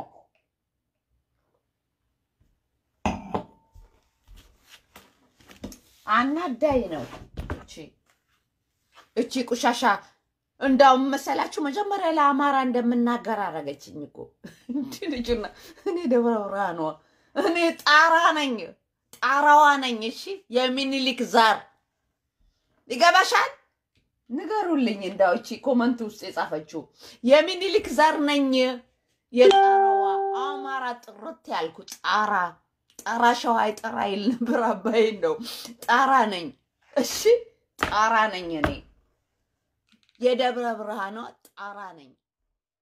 አናዳይ ነው። እቺ እቺ ቁሻሻ እንዳውም መሰላችሁ መጀመሪያ ለአማራ እንደምናገር አረገችኝ እኮ እንዲህ ልጅና እኔ ደብረ ብርሃኗ እኔ ጣራ ነኝ፣ ጣራዋ ነኝ። እሺ የሚኒሊክ ዛር ይገባሻል? ንገሩልኝ። እንዳው እቺ ኮመንት ውስጥ የጻፈችው የሚኒሊክ ዛር ነኝ፣ የጣራዋ አማራ ጥርት ያልኩ ጣራ ጣራ ሸዋ ጠራ ይል ነበር። አባይን ነው ጣራ ነኝ። እሺ ጣራ ነኝ እኔ የደብረ ብርሃኗ ጣራ ነኝ።